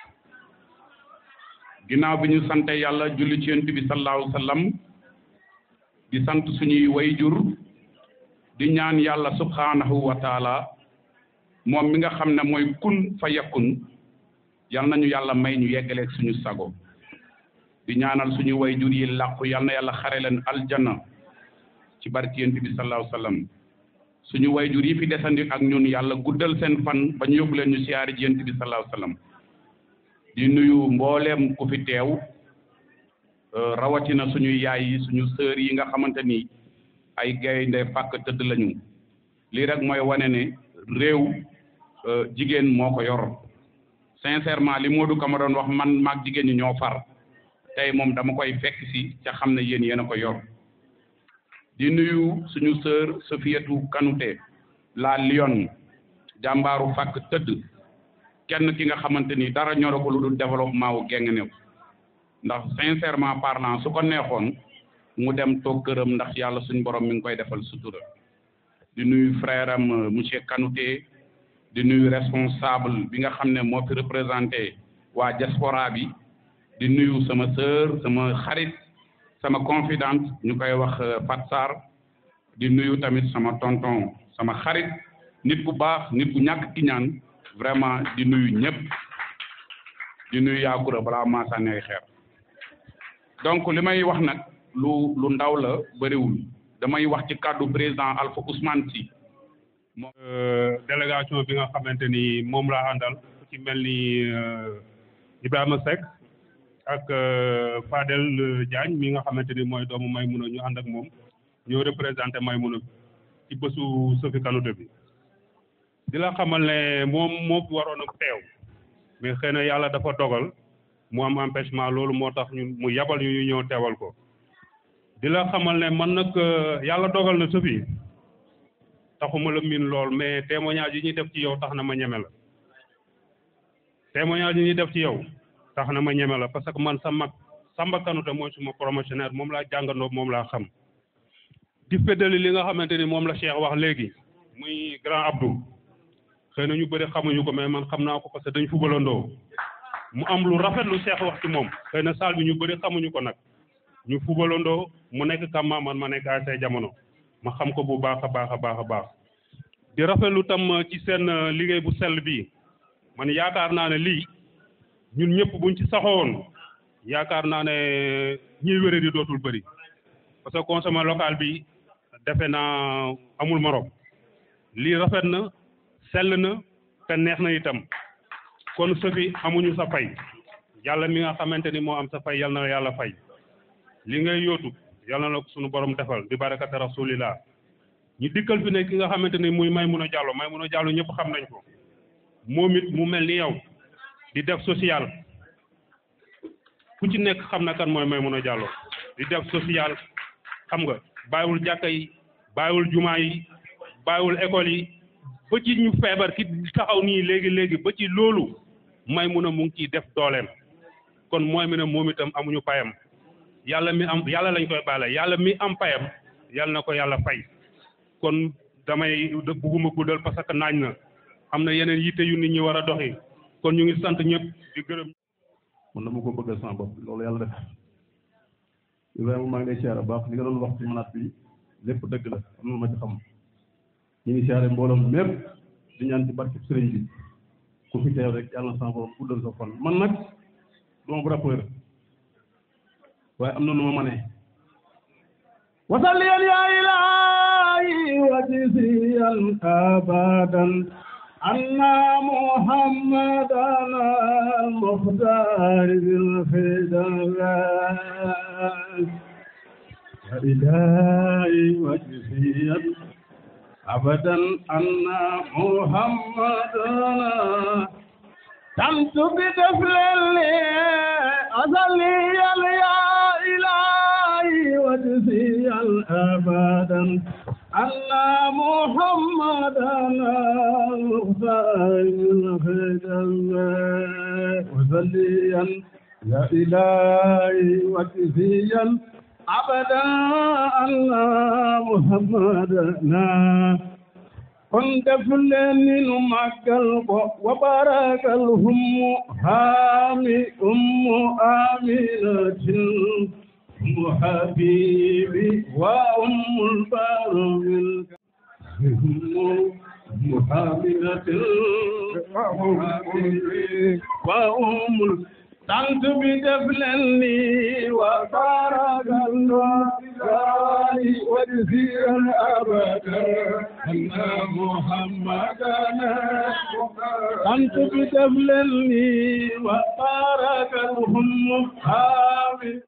ginnaaw bi ñu sante yàlla julli ci yonent bi sallallahu alayhi wa sallam di sant suñuy wayjur di ñaan yàlla subhanahu wa taala moom mi nga xam ne mooy kun fa yakun yal nañu yàlla may ñu yeggaleeg suñu sago di ñaanal suñu wayjur yi làqu yal na yàlla xare leen aljanna ci barki yonent bi sallallahu alayhi wa sallam suñu wayjur yi fi desandi ak ñun yàlla guddal seen fan ba ñu yóbbu leen ñu siyaari ji yonent bi sallallahu alayhi wa sallam di nuyu mbooleem ku fi teew rawatina suñu yaay yi suñu sœur yi nga xamante ni ay gaynde fàkk tëdd lañu lii rek mooy wane ne réew jigéen moo ko yor sincèrement li Modou Kama doon wax man maag jigéen ñi ñoo far tey moom dama koy fekk si ca xam ne yéen yéen a ko yor di nuyu suñu sœur Sofiatou Kanouté la Lyon jàmbaaru fàkk tëdd kenn ki nga xamante ni dara ñoro ko lu dul développement wu Guinguinéo ndax sincèrement parlant su ko neexoon mu dem toog këram ndax yàlla suñ borom mi ngi koy defal sutura di nuyu frère am monsieur Kanouté di nuyu responsable bi nga xam ne moo fi représenté waa diaspora bi di nuyu sama sœur sama xarit sama confidente ñu koy wax Fat Sarr di nuyu tamit sama tonton sama xarit nit ku baax nit ku ñàkk ki ñaan vraiment di nuyu ñëpp di nuyu yaakura balaa maa sànni ay xeer donc li may wax nag lu lu ndaw la bëriwul damay wax ci kàddu président Alpha Ousmane Sy
moom délégation bi nga xamante ni moom laa àndal ci mel ni Ibrahima Seck ak Fadel Diagne mi nga xamante ni mooy doomu Maymuna ñu ànd ak moom ñoo représenté Maymuna ci bésu Sophie Kanouté bi di la xamal ne moom moo waroon a teew mais xëy na yàlla dafa dogal mu am empêchement loolu moo tax ñu mu yabal ñu ñu ñëw teewal ko di la xamal ne man nag yàlla dogal na Sophie taxuma la miin lool mais témoignage yi ñuy def ci yow tax na ma ñeme la témoignage yi ñuy def ci yow tax na ma ñeme la parce que man sa mag Samba Kanouté mooy suma promotionnaire moom laa jàngandoo moom laa xam di feddali li nga xamante ni moom la Cheikh wax léegi muy grand Abdou xëy na ñu bëri xamuñu ko mais man xam naa ko parce que dañ fubalandoo mu am lu rafet lu Cheikh wax ci moom xëy na saal bi ñu bëri xamuñu ko nag ñu fubalandoo mu nekk Kamba man ma nekk ASC jamono ma xam ko bu baax a baax a baax a baax di rafetlu tam ci seen liggéey bu sell bii man yaakaar naa ne lii ñun ñëpp buñ ci saxoon yaakaar naa ne ñiy wéré di dootul bëri parce que consommé local bi defe naa amul morom lii rafet na sell na te neex na itam kon Sophie amuñu sa fay yàlla mi nga xamante ni moo am sa fay yal na yàlla fay li ngay yóotu yàlla na ko suñu borom defal bi barakati rasulillah ñu dikkal fi ne ki nga xamante ni muy Maymuna Diallo Maymuna Diallo ñëpp xam nañ ko moom it mu mel ni yow di def social ku ci nekk xam na kan mooy Maymuna Diallo di def social xam nga bàyyiwul jàkka yi bàyyiwul jumaa yi bàyyiwul école yi ba ci ñu feebar ki taxaw nii léegi léegi ba ci loolu Maymuna mu ngi ciy def dooleem kon mooy mi ne moom itam amuñu payam yàlla mi am yàlla lañ koy baale yàlla mi am payam yàlla na ko yàlla fay kon damay bugguma guddal parce que naaj na am na yeneen yitte yu nit ñi war a doxi kon ñu ngi sant ñëpp di gërëm.
man dama ko bëggal sama bopp loolu yàlla def Ibrahima maa ngi lay siyaare baax li nga doon wax ci manaat bi lépp dëgg la am na ma ci xam ñu ngi siyaare mbooloom mépp di ñaan ci barke sëriñ bi ku fi teew rek yàlla na sama borom guddal sa fan man nag duma bu rappeur waaye am na nu ma manee
وصليا يا إلهي وجزيا أبدا أن محمدا المختار بالفداء يا إلهي وجزيا أبدا أن محمدا تمت بدفل أصليا يا إلهي وجزيا أبدا أن محمدا المختار الخدم وصليا يا إلهي وجزيا أبدا أن محمدنا كنت فلان مكة وبارك الهم هامي أم آمنة أم حبيبي وأم البار أم حاملة وأم تنت بدفلني وبارك الله وجزيا أبدا أن محمدنا أنت بدفلني وبارك الهم حامل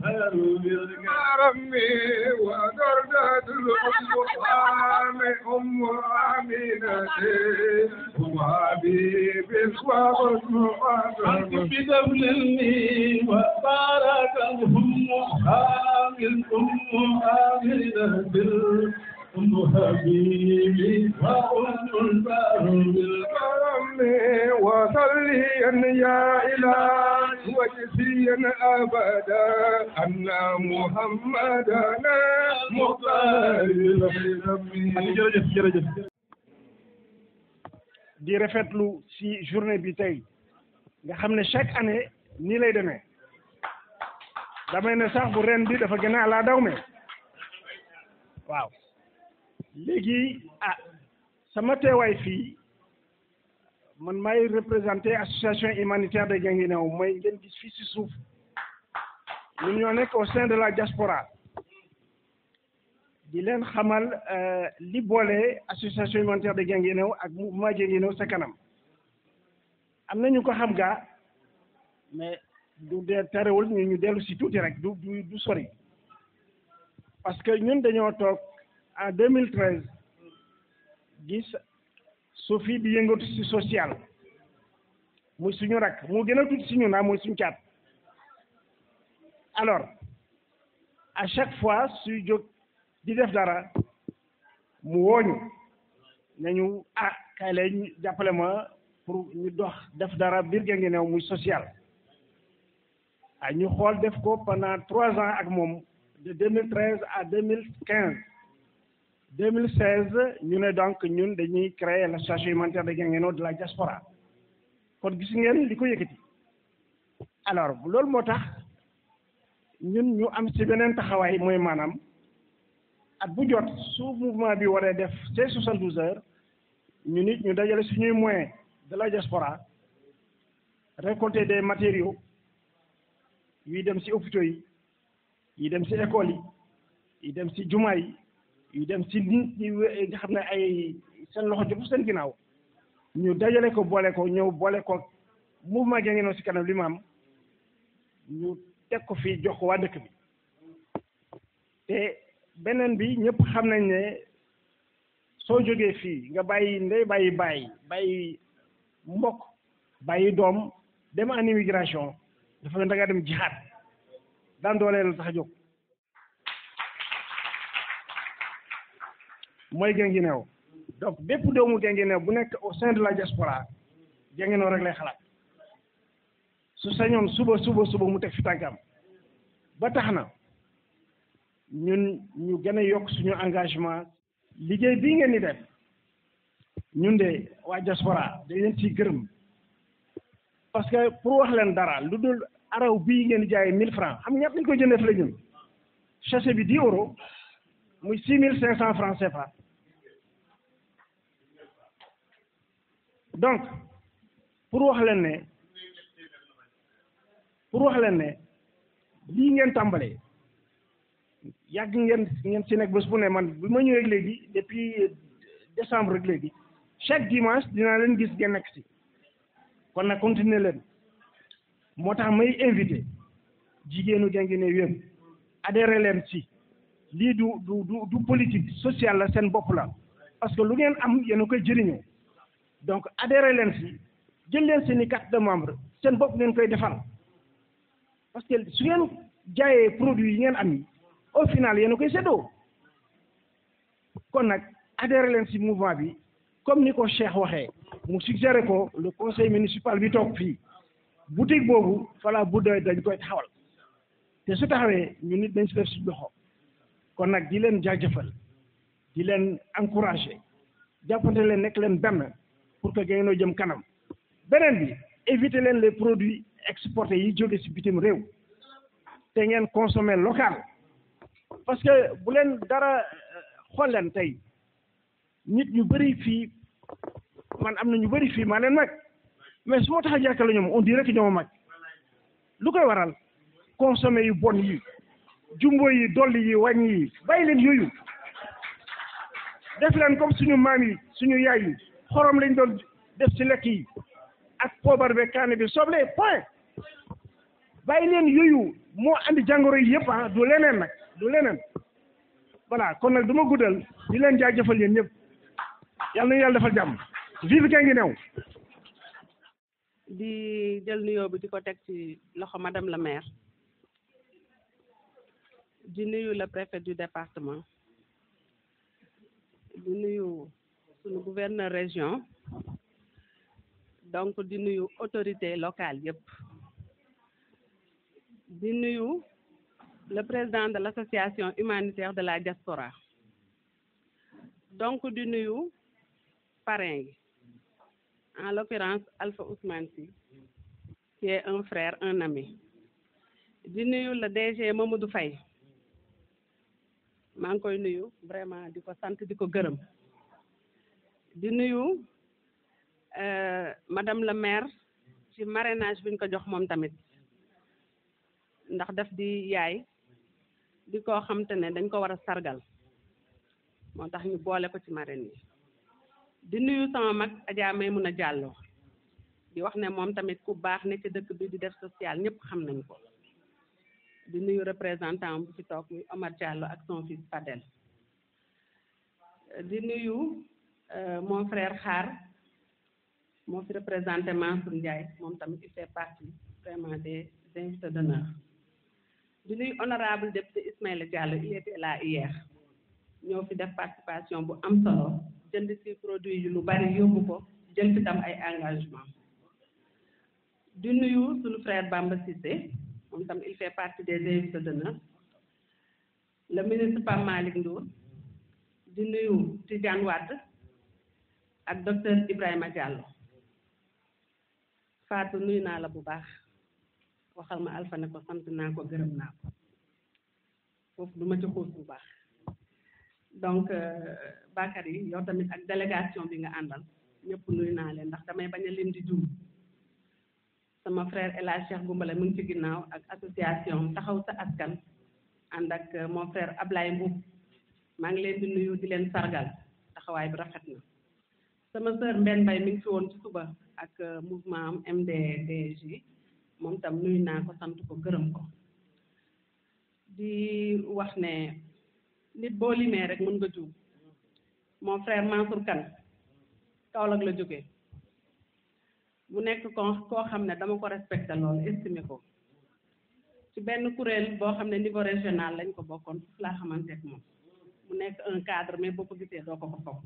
رمي ودردة الأم أم آمنة أم حبيب أنت بدفلني وبارك الهم حامل أم آمنة أم حبيبي وأم البر بالكرم وصليا يا إله وجزيا أبدا أن محمدنا مختار
jërëjëf jërëjëf
di rafetlu ci journée bi tey nga xam ne chaque année nii lay demee damay ne sax bu ren bi dafa gën a ala daw me waaw léegi ah sama teewaay fii man may représenté association humanitaire de Guinguinéo mooy ngeen gis fii ci suuf ñun ñoo nekk au sein de la diaspora di leen xamal li boole association humanitaire de Guinguinéo ak mouvement Guinguinéo sa kanam am na ñu ko xam gaa mais du dee terewul ñu ñu dellu si tuuti rek du du du sori parce que ñun dañoo toog en 2013 gis Sophie di yëngatu si social muy suñu rak mu gën a tuuti si ñun ah muy suñu caat alors à chaque fois suy jóg di def dara mu wooñu nañu ah kay lay ñu jàppale ma pour ñu dox def dara biir Guinguinéo muy social ah ñu xool def ko pendant trois ans ak moom de 2013 à 2015 2016 ñu ne donc ñun dañuy créer l'association humanitaire de Guinguinéo de la diaspora kon gis ngeen li ko yëkkati alors loolu moo tax ñun ñu am ci beneen taxawaay mooy maanaam at bu jot su mouvement bi waree def ces soixante-douze heures ñu nit ñu dajale suñuy moyens de la diaspora récolter des matériaux yuy dem ci hôpitaux yi yi dem ci écoles yi yi dem ci jumaa yi yi dem ci nit ñi nga xam ne ay seen loxo jotu seen ginnaaw ñu dajale ko boole ko ñëw boole ko mouvement Guinguinéo ci kanam li mu am ñu teg ko fii jox ko waa dëkk bi te beneen bi ñëpp xam nañ ne soo jógee fii nga bàyyi ndey bàyyi bàyyi bàyyi mbokk bàyyi doom dem en immigration dafa ne da nga dem jihaad daan dooleel la tax a jóg mooy Guinguinéo donc bépp doomu Guinguinéo bu nekk au sein de la diaspora Guinguinéo rek lay xalaat su sañoon suba suba suba mu teg fi tànkam ba tax na ñun ñu gën a yokk suñu engagement liggéey bii ngeen di def ñun de waa diaspora dañ leen ciy gërëm parce que pour wax leen dara lu dul araw bii ngeen di jaayee mille francs xam nga ñett lañ koy jëndee fi la ñun sachet bi dix euros muy six mille cinq cent francs CFA donc pour wax leen ne pour wax leen ne lii ngeen tàmbalee yàgg ngeen ngeen ci nekk bés bu ne man bi ma ñëwee léegi depuis décembre rek léegi chaque dimanche dinaa leen gis ngeen nekk ci kon nag continuer leen moo tax may invité jigéenu Guinguinéo yëpp adhéré leen ci lii du du du du politique sociale la seen bopp la parce que lu ngeen am yéen a koy jëriñoo donc adhéré leen ci jël leen seen i carte de membre seen bopp ngeen koy defal parce que su ngeen jaayee produit yi ngeen am yi au final yéen a koy séddoo kon nag adhéré leen ci mouvement bi comme ni ko Cheikh waxee mu suggéré ko le conseil municipal bi toog fii boutique boobu fala bu doy dañ koy taxawal te su taxawee ñu nit dañ ci def ci loxo kon nag di leen jaajëfal di leen encouragé jàppante leen nekk leen benn pour que Guinguinéo jëm kanam beneen bi éviter leen les produits exportés yi jóge ci bitim réew te ngeen consommer local parce que bu leen dara xool leen tey nit ñu bëri fii man am na ñu bëri fii maa leen mag mais su ma tax a jàkkale ñoom on dirait que ñoom mag lu koy waral consommer yu bon yi jumbo yi dolli yi wàññi yi bàyyi leen yooyu def leen comme suñu maam yi suñu yaay yi xorom lañ doon def ci lekk yi ak poobar be kaane bi soble point bàyyi leen yooyu moo andi jàngoro yi yëpp ah du leneen nag du leneen voilà kon nag du ma guddal di leen jaajëfal yéen ñëpp yàlla na yàlla defal jàmm vive Guinguinéo
di jël nuyoo bi di ko teg ci loxo madame la maire di nuyu le préfet du département di nuyu sunu gouverneur région donc di nuyu autorité locale yëpp di nuyu le président de l'association humanitaire de la diaspora donc di nuyu parrain yi en l'occurrence Alpha Ousmane Sy qui est un frère un ami di nuyu le DG Mamadou Faye maa ngi koy nuyu vraiment di ko sant di ko gërëm di nuyu madame la maire ci marrainage bi ñu ko jox moom tamit ndax daf di yaay di koo xam te ne dañ ko war a sargal moo tax ñu boole ko ci marraine yi di nuyu sama mag Adja Maymuna Diallo di wax ne moom tamit ku baax ne ci dëkk bi di def social ñëpp xam nañ ko di nuyu représentant bu fi toog muy Omar Diallo ak son fils Fadel di nuyu mon frère Xaar moo fi représenté Mansour Ndiaye moom tamit il fait partie vraiment des invités d'honneur di nuyu honorable député Ismaïla Diallo il était là hier ñoo fi def participation bu am solo jënd ci produit yu lu bari yóbbu ko jël fi tam ay engagement di nuyu suñu frère Bamba Cissé moom tam il fait partie des invités d'honneur le ministre Pape Malick Ndour di nuyu Tidiane Wade ak docteur Ibrahima Diallo Fatou nuyu naa la bu baax waxal ma Alpha ne ko sant naa ko gërëm naa ko foofu du ma ci xuus bu baax donc Bakary yow tamit ak délégation bi nga àndal ñëpp nuyu naa leen ndax damay bañ a lim di juum sama frère El Hadj Cheikh Goumbala mu ngi ci ginnaaw ak association taxaw sa askan ànd ak mon frère Ablaye Mboub maa ngi leen di nuyu di leen sargal taxawaay bi rafet na sama sœur Mbène Mbaye mi ngi fi woon ci suba ak mouvement am MDDJ moom tam nuyu naa ko sant ko gërëm ko di wax ne nit boo limee rek mën nga juum mon frère Mansour Kane Kaolack la jógee mu nekk ko koo xam ne dama ko respecté loolu estimé ko ci benn kuréel boo xam ne niveau régional lañ ko bokkoon foofu laa xamante ak moom mu nekk un cadre mais boo ko gisee doo ko ko foog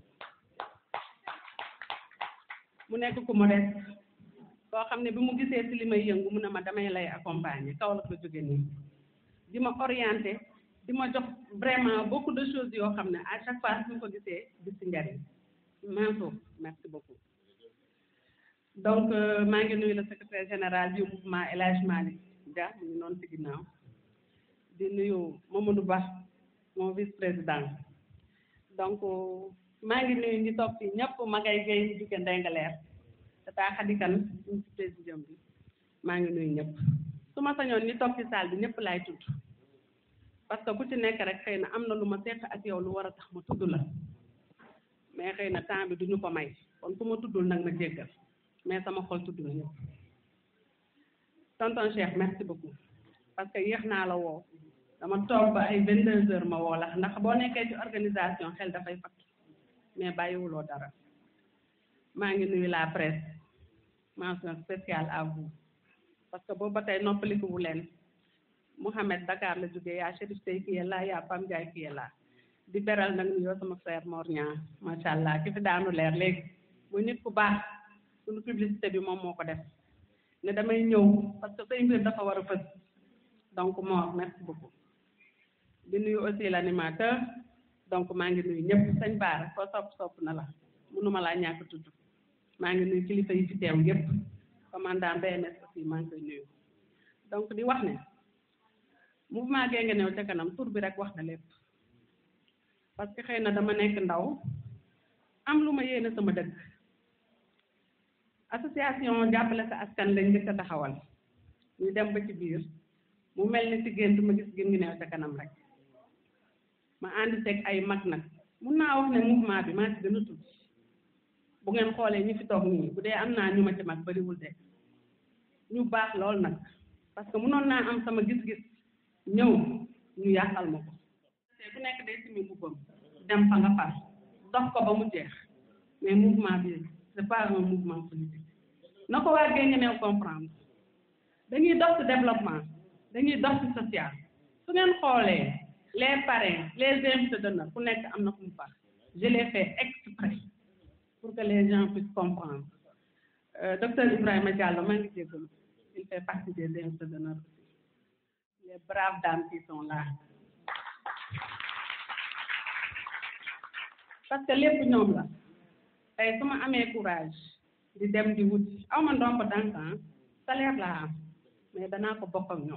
mu nekk ku modeste koo xam ne bi mu gisee ci li may yëngu mu ne ma damay lay accompagner Kaolack la jóge nii di ma orienté di ma jox vraiment beaucoup de choses yoo xam ne à chaque fois su ko gisee gis ci njariñ Mansour merci beaucoup donc maa ngi nuyu le secrétaire général du mouvement El Hadj Malick Dia mu ngi noonu ci ginnaaw di nuyu Mamadou Ba mon vice président donc maa ngi nuyu ñi toog fii ñëpp Magay Gueye ñu jóge Ndengaleer tata Khadikan ñu ci président bi maa ngi nuyu ñëpp su ma sañoon ñi toog ci salle bi ñëpp laay tudd parce que ku ci nekk rek xëy na am na lu ma seq ak yow lu war a tax ma tudd la mais xëy na temps bi duñu ko may kon ku ma tuddul nag ma jéggal mais sama xol tudd na ñëpp tonton Cheikh merci beaucoup parce que yéex naa la woo dama toog ba ay vingt deux heures ma woo la ndax boo nekkee ci organisation xel dafay fakk mais bàyyiwuloo dara maa ngi nuyu la presse mention spéciale à vous parce que boobu ba tey noppaliku wu leen Mouhamed Dakar la jógee yaa Chérif Sey qui est là yaa Pam Ndiaye qui est là di beral nag nuyoo sama frère Mor Niang macha allah ki fi daanu leer léegi muy nit ku baax suñu publicité bi moom moo ko def ne damay ñëw parce que say mbir dafa war a fës donc Mor merci beaucoup di nuyu aussi l'animateur donc maa ngi nuyu ñëpp sañ baara ko sopp sopp na la mënuma laa ñàkk tudd maa ngi nuyu kilifa yi fi teew yëpp commandant BMS aussi maa ngi koy nuyu donc di wax ne mouvement Guinguinéo ca kanam tur bi rek wax na lépp parce que xëy na dama nekk ndaw am lu ma yéene sama dëkk association jàppale sa askan lañ njëkk a taxawal ñu dem ba ci biir mu mel ni ci gént ma gis Guinguinéo ca kanam rek ma ànd seeg ay mag nag mun naa wax ne mouvement bi maa ci gën a tuuti bu ngeen xoolee ñi fi toog nii bu dee am naa ñu ma ci mag bariwul de ñu baax lool nag parce que mënoon naa am sama gis-gis ñëw ñu yàqal ma ko te ku nekk day simi mbubbam dem fa nga far dox ko ba mu jeex mais mouvement bi c'est pas un mouvement politique na ko waa Guinguinéo comprendre dañuy dox ci développement dañuy dox ci social su ngeen xoolee les parrains les invités d'honneur ku nekk am na fu mu far je l'ai fait exprès pour que les gens puissent comprendre euh, docteur Ibrahima Diallo maa ngi jégalu il fait partie des invités d'honneur aussi les braves dames qui sont là parce que lépp ñoom la tey su ma amee courage di dem di wuti aw ma ndomb tànk salaire laa am mais danaa ko bokk ak ñoom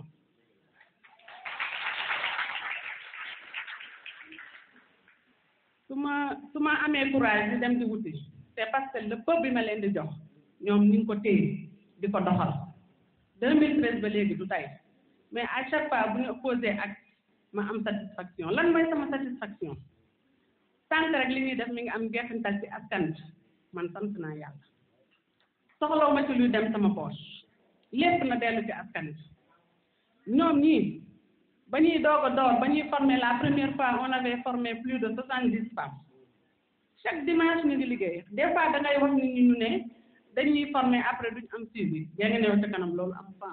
su ma su ma amee courage di dem di wuti c'est parce que le peuple bi ma leen di jox ñoom ñu ngi ko téye di ko doxal 2013 ba léegi du tey mais à chaque fois bu ñu opposé ak ma am satisfaction lan mooy sama satisfaction tant rek li ñuy def mi ngi am jeexintal ci askan bi man sant naa yàlla soxlaw ma ci luy dem sama poche lépp na dellu ci askan wi ñoom ñii ba ñuy doog a door ba ñuy former la première fois on avait formé plus de soixante dix femmes chaque dimanche ñu ngi liggéey des fois da ngay wax nit ñi ñu ne dañuy former après duñ am suivi yaa ngi néew ca kanam loolu am fa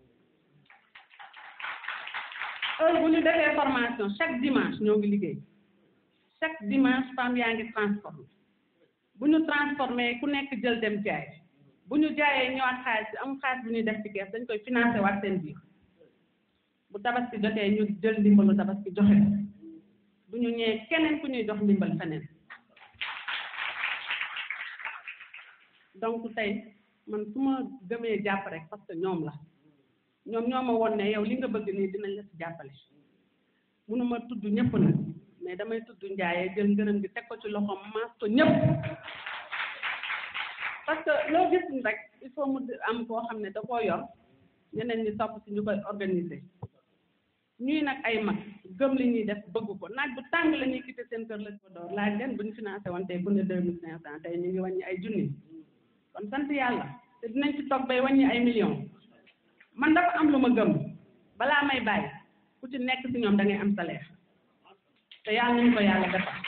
heure bu ñu defee formation chaque dimanche ñoo ngi liggéey chaque dimanche femme yaa ngi transformé bu ñu transformé ku nekk jël dem jaay bu ñu jaayee ñëwaat xaalis bi am xaalis bu ñuy def ci kees dañ koy financé waat seen biir bu tabaski jotee ñu jël ndimbalu tabaski joxe ko du ñu ñëwee keneen ku ñuy jox ndimbal feneen donc tey man su ma gëmee jàpp rek parce que ñoom la ñoom ñoo ma woon ne yow li nga bëgg nii dinañ la ci jàppale mënuma tudd ñëpp nag mais damay tudd njaayee jël ngërëm gi teg ko ci loxoom maas ko ñëpp parce que loo gis ni rek il faut mu am koo xam ne da koo yor ñeneen ñi topp si ñu koy organiser ñuy nag ay mag gëm li ñuy def bëgg ko naaj bu tàng la ñuy quitté seen kër la ko door laaj leen bu ñu financé woon tey bu ne deux mille cinq cent tey ñu ngi wàññi ay junni kon sant yàlla te dinañ ci toog bay wàññi ay millions man dafa am lu ma gëm balaa may bàyyi ku ci nekk si ñoom da ngay am salaire te yàlla nañu ko yàlla defal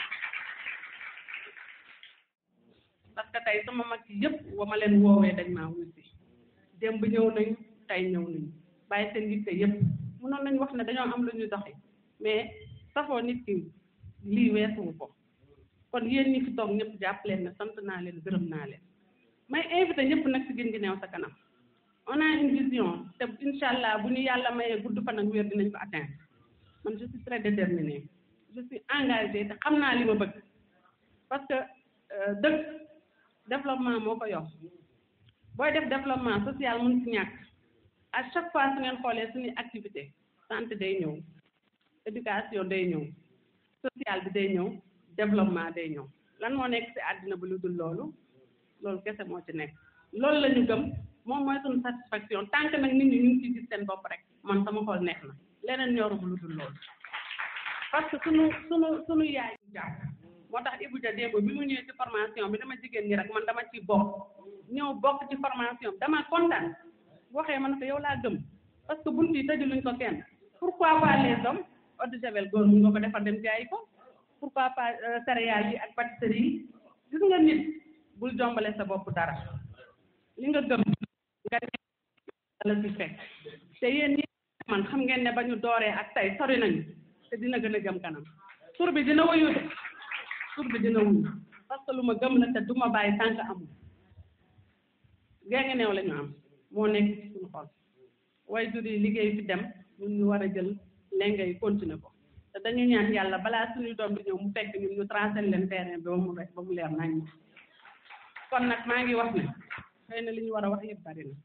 parce que tey sama mag yi yëpp wa ma leen woowee dañ maa wuy si démb ñëw nañu tey ñëw nañu bàyyi seen yitte yëpp mënoon nañu wax ne dañoo am lu ñuy doxi mais safoo nit ki lii weesuwu ko kon yéen ñi fi toog ñëpp jàpp leen ne sant naa leen gërëm naa leen may invité ñëpp nag si gin gi neew sa kanam on a une vision te incha allah bu ñu yàlla mayee gudd fan ak wér dinañ ko atteindre man je suis très déterminée je suis engagée te xam naa li ma bëgg parce que dëkk développement moo ko yor booy def développement social mun si ñàkk à chaque fois su ngeen xoolee suñuy activité santé day ñëw éducation day ñëw social bi day ñëw développement day ñëw lan moo nekk si àddina bi lu dul loolu loolu kese moo ci nekk loolu la ñu gëm moom mooy suñu satisfaction tant que nag nit ñi ñu ngi ciy gis seen bopp rek man sama xol neex na leneen ñoruma lu dul loolu parce que suñu suñu suñu yaay ñu jàpp moo tax Ibou Dia démb bi mu ñëwee ci formation bi dama jigéen ñi rek man dama ciy bokk ñëw bokk ci formation bi dama kontaan waxee man ko yow laa gëm parce que bunt yi tëjuluñ ko kenn pourquoi pas les hommes eau de javel góor mun nga ko defar dem jaayi ko pourquoi pas céréales yi ak pâtisserie yi gis nga nit bul jombale sa bopp dara li nga gëm nga la ci fekk te yéen ñi man xam ngeen ne ba ñu dooree ak tey sori nañu te dina gën a jëm kanam tur bi dina wuyu de tur bi dina wuyu parce que lu ma gëm la te du ma bàyyi tànk amul gée ngi neew la ñu am moo nekk ci suñu xol way jur yi liggéey fi dem ñun ñu war a jël lenga yi continuer ko te dañu ñaan yàlla balaa suñuy doom di ñëw mu fekk ñun ñu tracé leen terrain bi ba mu rek ba mu leer nañ kon nag maa ngi wax ne xëy na li ñu war a wax yëpp bari na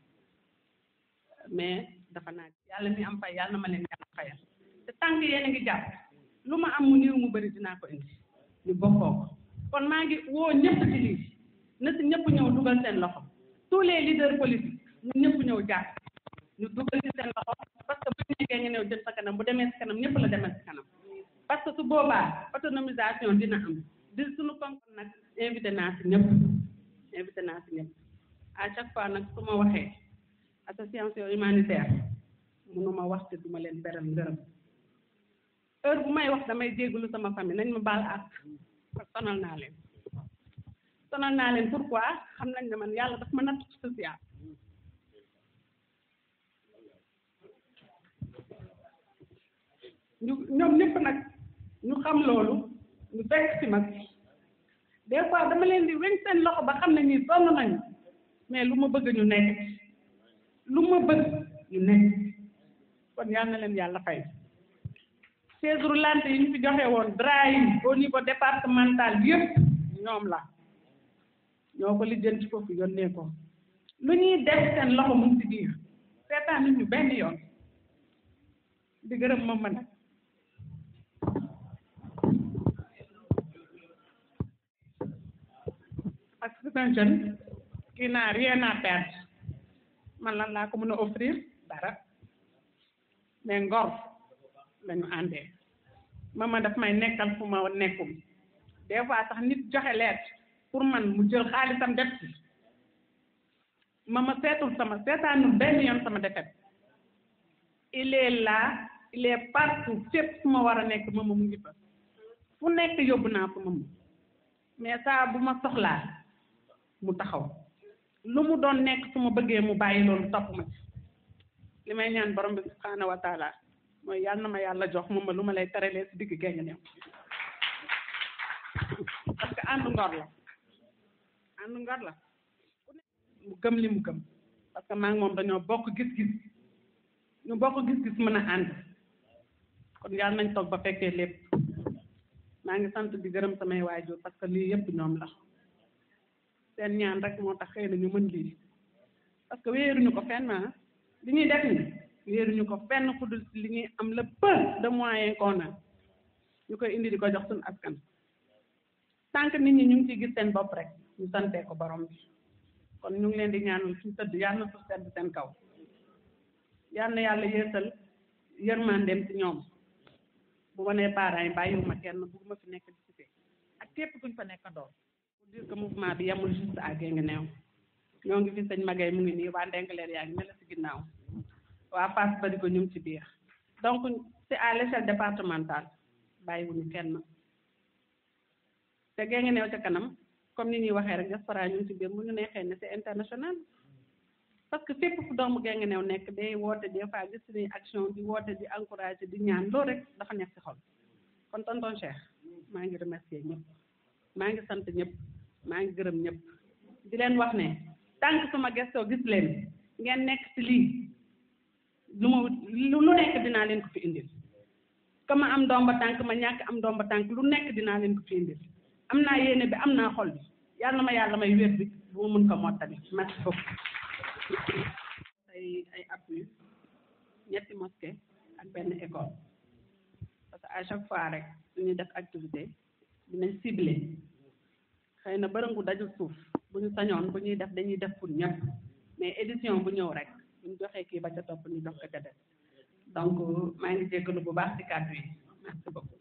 mais dafa naaj yàlla mi am fay yàlla na ma leen yàlla fayal te tànk yéen a ngi jàpp lu ma am mu néew mu bëri dinaa ko indi ñu bokkoo ko kon maa ngi woo ñëpp ci lii na si ñëpp ñëw dugal seen loxo tous les leaders politiques ñu ñëpp ñëw jàpp ñu dugal ci seen loxo parce que bu ñu nekkee nga ñëw jëm sa kanam bu demee si kanam ñëpp la demee si kanam parce que su boobaa autonomisation dina am di suñu konkoon nag invité naa si ñëpp invité naa si ñëpp à chaque fois nag su ma waxee association humanitaire mënuma wax te duma leen beral ngërëm heure bu may wax damay jégalu sama famille nañ ma baal ak sonal naa leen sonal naa leen pourquoi xam nañ ne man yàlla daf ma natt ci social ñu ñoom ñëpp nag ñu xam loolu ñu fekk ci mag des fois dama leen di weñ seen loxo ba xam ne ñii sonn nañu mais lu ma bëgg ñu nekk lu ma bëgg ñu nekk kon yal na leen yàlla fay chaise roulante yi ñu fi joxe woon drap yi au niveau départemental bi yëpp ñoom la ñoo ko lijjanti foofu yónnee ko lu ñuy def seen loxo mu ngi ci biir seetaan nit ñu benn yoon di gërëm ma ma nag parce que c'est un jeune qui n'a rien à perdre man lan laa ko mën a offrir dara mais ngor lañu àndee mama daf may nekkal fu ma nekkum des fois sax nit joxe leet pour man mu jël xaalisam def ci ma ma seetul sama seetaanul benn yoon sama defet il est là il est partout fépp fu ma war a nekk mama mu ngi fa fu nekk yóbbu naa fa mama mais saa bu ma soxlaa mu taxaw lu mu doon nekk su ma bëggee mu bàyyi loolu topp ma ci li may ñaan borom bi subhaanahu wa taala mooy yal na ma yàlla jox mama lu ma lay teralee si digg génga new parce que àndu ngor la àndu ngor la mu gëm li mu gëm parce que maa ngi moom dañoo bokk gis-gis ñu bokk gis-gis mën a ànd kon yàlla nañ toog ba fekkee lépp maa ngi sant di gërëm samay waajur parce que lii yëpp ñoom la seen ñaan rek moo tax xëy na ñu mën lii parce que wéeruñu ko fenn ah li ñuy def ni wéeruñu ko fenn fu dul si li ñuy am le peu de moyens qu'on a ñu koy indi di ko jox suñu askan tant que nit ñi ñu ngi ciy gis seen bopp rek ñu santee ko borom bi kon ñu ngi leen di ñaanal suñu tëdd yàlla na suuf sedd seen kaw yal na yàlla yeesal yërmandeem ci ñoom bu ma nee parents yi bàyyiwuma kenn bugguma fi nekk di cité ak képp kuñ fa nekk ndoor pour dire que mouvement bi yemul juste à Guinguinéo ñoo ngi fi sëñ Magay mu ngi nii waa Ndengaleer yaa ngi mel si ginnaaw waa Fass bari ko ñu ngi ci biir donc c'est à l'échelle départementale bàyyiwuñu kenn te Guinguinéo ca kanam comme ni ñuy waxee rek diaspora ñu ngi ci biir mu ñu neexee ne c'est international parce que fépp fu doomu Guinguinéo nekk day woote des fois gis suñuy action di woote di encourager di ñaan loolu rek dafa nekk ci xol kon tonton Cheikh maa ngi remercier ñëpp maa ngi sant ñëpp maa ngi gërëm ñëpp di leen wax ne tànk suma gestoo gis leen ngeen nekk ci lii lu ma lu nekk dinaa leen ko fi indil ka ma am domba tànk ma ñàkk am domba tànk lu nekk dinaa leen ko fi indil am naa yéene bi am naa xol bi yàlla na ma yàlla may wér bi bu ma mun ko mottali merci beaucoup ay ay appui ñetti mosquée ak benn école parce que à chaque fois rek suñuy def activité dinañ ciblé xëy na bërëngu dajul suuf bu ñu sañoon bu ñuy def dañuy def pour ñëpp mais édition bu ñëw rek bu ñu joxee kii ba ca topp ñu jox ko ca def donc maa ngi jéggalu bu baax ci kàddu yi merci beaucoup